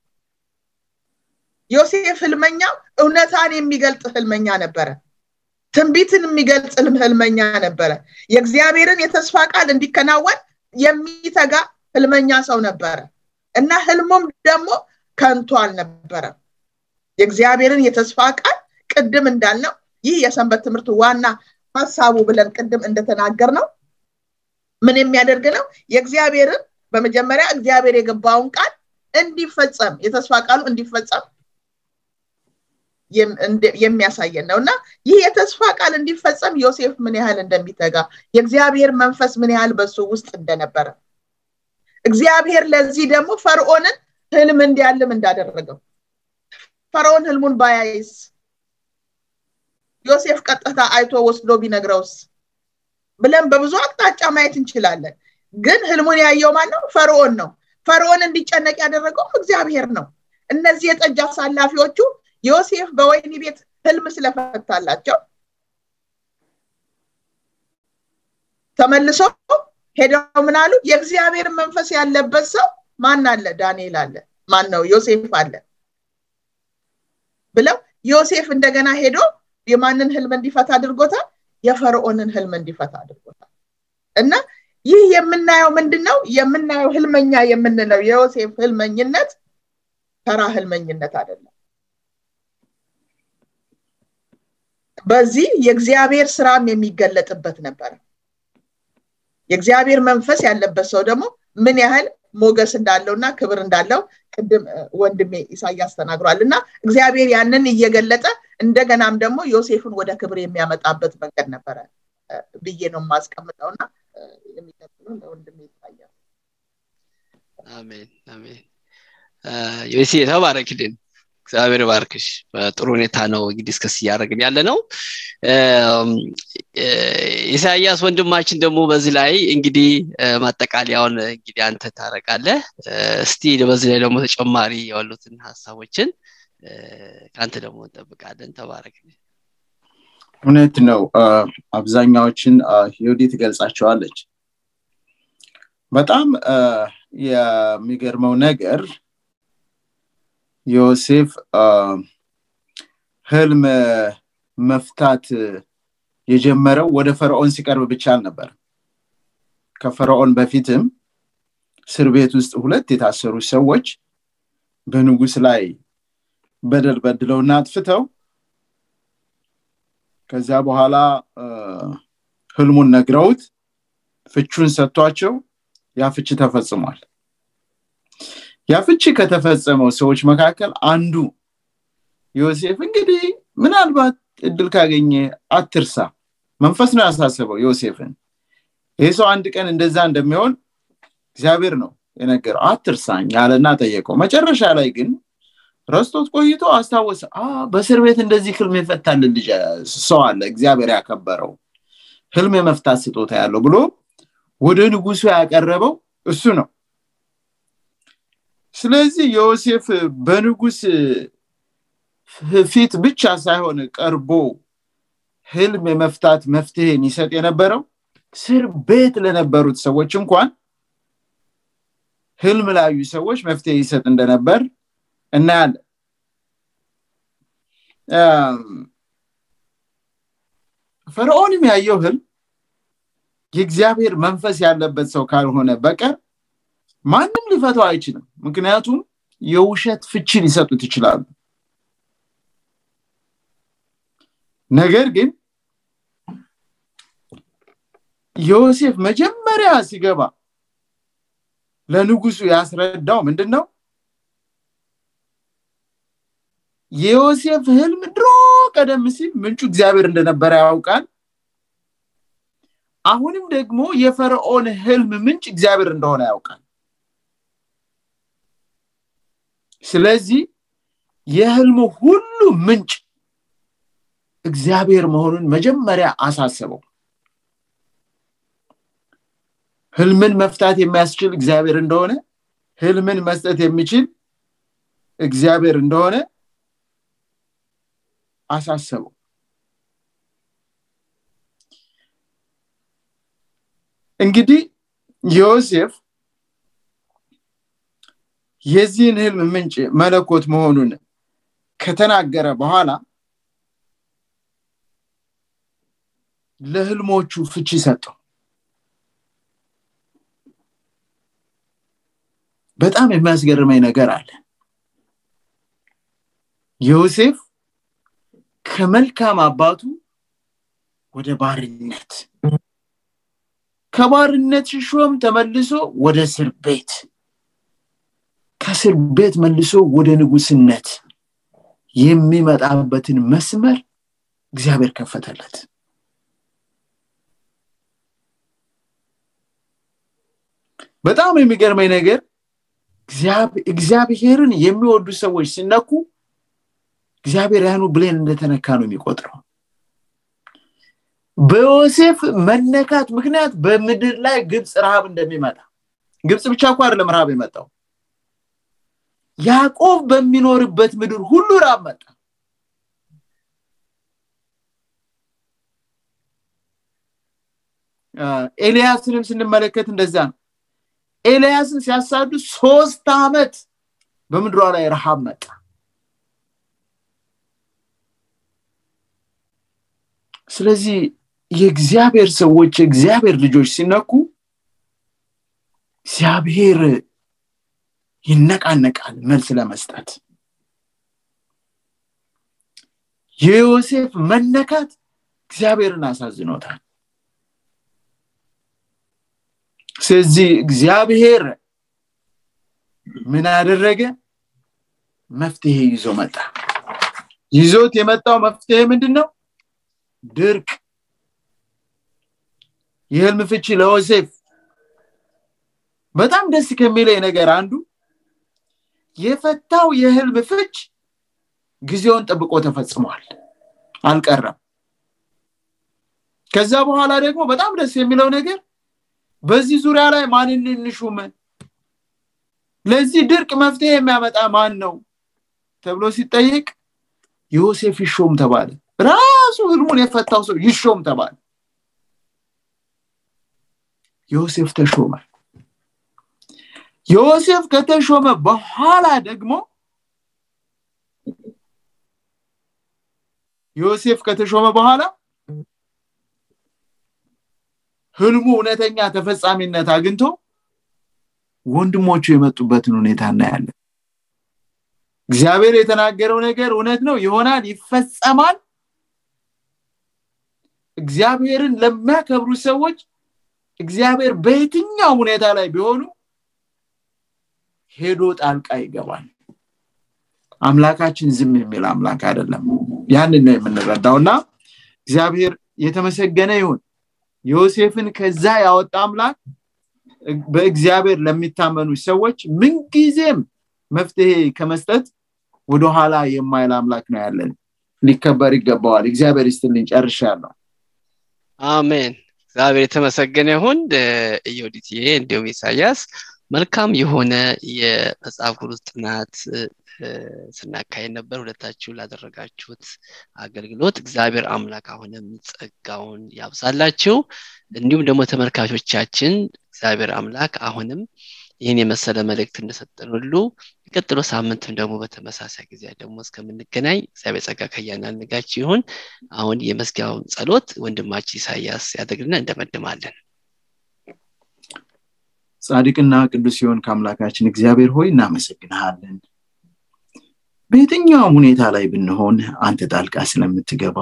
ዮሴፍ ህልመኛው እውነታን የሚገልጥ ህልመኛ ነበረ ትንቢትን የሚገልጽ ህልመኛ ነበረ የእግዚአብሔርን የተስፋ ቃል እንዲከናወን የሚተጋ ህልመኛ ሰው ነበረ እና ህልሙም ደግሞ ከንቱ አልነበረም የእግዚአብሔርን የተስፋ ቃል ቅድም እንዳልነው ይህ የሰንበት ትምህርት ዋና ሀሳቡ ብለን ቅድም እንደተናገር ነው ምን የሚያደርግ ነው የእግዚአብሔርን በመጀመሪያ እግዚአብሔር የገባውን ቃል እንዲፈጸም የተስፋ ቃሉ እንዲፈጸም የሚያሳየን ነው እና ይህ የተስፋ ቃል እንዲፈጸም ዮሴፍ ምን ያህል እንደሚተጋ የእግዚአብሔር መንፈስ ምን ያህል በሱ ውስጥ እንደነበረ እግዚአብሔር ለዚህ ደግሞ ፈርዖንን ህልም እንዲያልም እንዳደረገው ፈርዖን ህልሙን ባያይስ ዮሴፍ ቀጥታ አይቶ ወስዶ ቢነግረውስ ብለን በብዙ አቅጣጫ ማየት እንችላለን ግን ህልሙን ያየው ማን ነው ፈርዖን ነው ፈርዖን እንዲጨነቅ ያደረገውም እግዚአብሔር ነው እነዚህ የጠጅ አሳላፊዎቹ ዮሴፍ በወይኒ ቤት ህልም ስለፈታላቸው ተመልሶ ሄደው ምን አሉ የእግዚአብሔር መንፈስ ያለበት ሰው ማን አለ ዳንኤል አለ ማን ነው ዮሴፍ አለ ብለው ዮሴፍ እንደገና ሄዶ የማንን ህልም እንዲፈታ አድርጎታል የፈርዖንን ህልም እንዲፈታ አድርጎታል እና ይህ የምናየው ምንድን ነው የምናየው ህልመኛ የምንለው የዮሴፍ ህልመኝነት ተራ ህልመኝነት አይደለም በዚህ የእግዚአብሔር ስራም የሚገለጥበት ነበረ የእግዚአብሔር መንፈስ ያለበት ሰው ደግሞ ምን ያህል ሞገስ እንዳለውና ክብር እንዳለው ቅድም ወንድሜ ኢሳያስ ተናግሯል እና እግዚአብሔር ያንን እየገለጠ እንደገናም ደግሞ ዮሴፍን ወደ ክብር የሚያመጣበት መንገድ ነበረ ብዬ ነው የማስቀምጠው እና የሚቀጥለው ለወንድሜ ይታያል አሜን አሜን ዮሴ ተባረክልን እግዚአብሔር ባርክሽ በጥሩ ሁኔታ ነው እንግዲህ እስከስ እያደረግን ያለ ነው ኢሳያስ ወንድማችን ደግሞ በዚህ ላይ እንግዲህ ማጠቃለያውን እንግዲህ አንተ ታረቃለህ እስቲ በዚህ ላይ ደግሞ ተጨማሪ ያሉትን ሀሳቦችን ከአንተ ደግሞ እንጠብቃለን ተባረክ እውነት ነው አብዛኛዎችን ዮዲ ትገልጻቸዋለች በጣም የሚገርመው ነገር ዮሴፍ ህልም መፍታት የጀመረው ወደ ፈርዖን ሲቀርብ ብቻ አልነበር ከፈርዖን በፊትም እስር ቤት ውስጥ ሁለት የታሰሩ ሰዎች በንጉስ ላይ በደል በድለውና አጥፍተው ከዚያ በኋላ ህልሙን ነግረውት ፍቹን ሰጥቷቸው ያ ፍቺ ተፈጽሟል ያ ፍቺ ከተፈጸመው ሰዎች መካከል አንዱ ዮሴፍ እንግዲህ ምናልባት እድል ካገኘ አትርሳ መንፈስ ነው ያሳሰበው ዮሴፍን ይህ ሰው አንድ ቀን እንደዛ እንደሚሆን እግዚአብሔር ነው የነገረው አትርሳኝ አለና ጠየቀው መጨረሻ ላይ ግን ረስቶት ቆይቶ አስታወሰ በእስር ቤት እንደዚህ ህልም የፈታልን ልጅ ሰው አለ እግዚአብሔር ያከበረው ህልም የመፍታት ስጦታ ያለው ብሎ ወደ ንጉሱ ያቀረበው እሱ ነው ስለዚህ ዮሴፍ በንጉስ ፊት ብቻ ሳይሆን ቀርቦ ህልም የመፍታት መፍትሄን ይሰጥ የነበረው ስር ቤት ለነበሩት ሰዎች እንኳን ህልም ላዩ ሰዎች መፍትሄ ይሰጥ እንደነበር እናያለን ፈርዖንም ያየው ህልም የእግዚአብሔር መንፈስ ያለበት ሰው ካልሆነ በቀር ማንም ሊፈተው አይችልም ምክንያቱም የውሸት ፍቺ ሊሰጡት ይችላሉ ነገር ግን ዮሴፍ መጀመሪያ ሲገባ ለንጉሱ ያስረዳው ምንድን ነው የዮሴፍ ህልም ድሮ ቀደም ሲል ምንጩ እግዚአብሔር እንደነበረ ያውቃል አሁንም ደግሞ የፈርዖን ህልም ምንጭ እግዚአብሔር እንደሆነ ያውቃል ስለዚህ የህልሙ ሁሉ ምንጭ እግዚአብሔር መሆኑን መጀመሪያ አሳስበው ህልምን መፍታት የሚያስችል እግዚአብሔር እንደሆነ ህልምን መስጠት የሚችል እግዚአብሔር እንደሆነ አሳሰበው እንግዲህ ዮሴፍ የዚህን ህልም ምንጭ መለኮት መሆኑን ከተናገረ በኋላ ለህልሞቹ ፍቺ ሰጠው በጣም የሚያስገርመኝ ነገር አለ ዮሴፍ ከመልካም አባቱ ወደ ባርነት ከባርነት ሽሾም ተመልሶ ወደ እስር ቤት ከእስር ቤት መልሶ ወደ ንጉስነት የሚመጣበትን መስመር እግዚአብሔር ከፈተለት በጣም የሚገርመኝ ነገር እግዚአብሔርን የሚወዱ ሰዎች ሲነኩ እግዚአብሔር ያኑ ብሌን እንደተነካ ነው የሚቆጥረው በዮሴፍ መነካት ምክንያት በምድር ላይ ግብፅ ረሃብ እንደሚመጣ ግብፅ ብቻ እኮ አይደለም ረሃብ የመጣው ያዕቆብ በሚኖርበት ምድር ሁሉ ራብ መጣ ኤልያስንም ስንመለከት እንደዛ ነው ኤልያስን ሲያሳዱ ሶስት ዓመት በምድሯ ላይ ረሃብ መጣ ስለዚህ የእግዚአብሔር ሰዎች የእግዚአብሔር ልጆች ሲነኩ እግዚአብሔር ይነቃነቃል መልስ ለመስጠት የዮሴፍ መነካት እግዚአብሔርን አሳዝኖታል ስለዚህ እግዚአብሔር ምን አደረገ መፍትሄ ይዞ መጣ ይዞት የመጣው መፍትሄ ምንድን ነው ድርቅ የህልም ፍቺ ለዮሴፍ በጣም ደስ ከሚለኝ ነገር አንዱ የፈታው የህልም ፍች ጊዜውን ጠብቆ ተፈጽሟል አልቀረም ከዛ በኋላ ደግሞ በጣም ደስ የሚለው ነገር በዚህ ዙሪያ ላይ ማንን እንሹም ለዚህ ድርቅ መፍትሄ የሚያመጣ ማን ነው ተብሎ ሲጠይቅ ዮሴፍ ይሾም ተባለ ራሱ ህልሙን የፈታው ሰው ይሾም ተባለ ዮሴፍ ተሾመ ዮሴፍ ከተሾመ በኋላ ደግሞ ዮሴፍ ከተሾመ በኋላ ህልሙ እውነተኛ ተፈጻሚነት አግኝቶ ወንድሞቹ የመጡበትን ሁኔታ እናያለን እግዚአብሔር የተናገረው ነገር እውነት ነው ይሆናል ይፈጸማል እግዚአብሔርን ለሚያከብሩ ሰዎች እግዚአብሔር በየትኛው ሁኔታ ላይ ቢሆኑ ሄዶ ጣልቃ ይገባል አምላካችን ዝም የሚል አምላክ አይደለም ያንን ነው የምንረዳው እና እግዚአብሔር የተመሰገነ ይሁን ዮሴፍን ከዛ ያወጣ አምላክ በእግዚአብሔር ለሚታመኑ ሰዎች ምንጊዜም መፍትሄ ከመስጠት ወደኋላ የማይል አምላክ ነው ያለን ሊከበር ይገባዋል እግዚአብሔር ይስትልኝ ጨርሻለሁ አሜን እግዚአብሔር የተመሰገነ ይሁን ኢዮዲትዬ እንዲሁም ኢሳያስ መልካም የሆነ የመጽሐፍ ቅዱስ ጥናት ስናካሄድ ነበር ሁለታችሁ ላደረጋችሁት አገልግሎት እግዚአብሔር አምላክ አሁንም ጸጋውን ያብዛላችሁ እንዲሁም ደግሞ ተመልካቾቻችን እግዚአብሔር አምላክ አሁንም ይህን የመሰለ መልእክት እንደሰጠን ሁሉ የቀጥሎ ሳምንትም ደግሞ በተመሳሳይ ጊዜ ደግሞ እስከምንገናኝ እግዚአብሔር ጸጋ ከያናንጋችሁ ይሁን አሁን የመስጊያውን ጸሎት ወንድማችን ኢሳያስ ያደግልና እንደመድማለን ጻድቅና ቅዱስ ሲሆን ከአምላካችን እግዚአብሔር ሆይ እናመሰግንሃለን በየትኛውም ሁኔታ ላይ ብንሆን አንተ ጣልቃ ስለምትገባ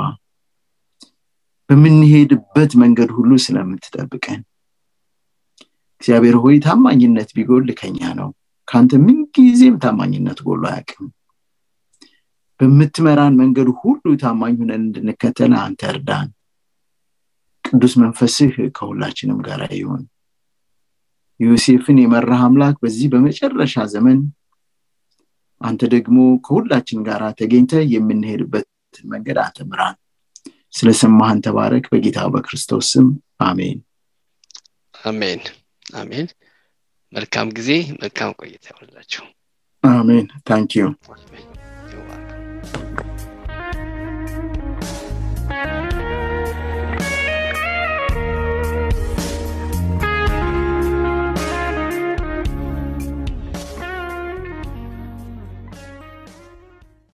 በምንሄድበት መንገድ ሁሉ ስለምትጠብቀን እግዚአብሔር ሆይ ታማኝነት ቢጎል ከኛ ነው ከአንተ ምንጊዜም ታማኝነት ጎሎ አያቅም በምትመራን መንገድ ሁሉ ታማኝ ሁነን እንድንከተል አንተ እርዳን ቅዱስ መንፈስህ ከሁላችንም ጋር ይሆን ዮሴፍን የመራህ አምላክ በዚህ በመጨረሻ ዘመን አንተ ደግሞ ከሁላችን ጋር ተገኝተ የምንሄድበትን መንገድ አንተ ምራን ስለሰማህን ተባረክ በጌታ በክርስቶስ ስም አሜን አሜን አሜን መልካም ጊዜ መልካም ቆይታ ይሆንላችሁ አሜን ታንኪዩ አሜን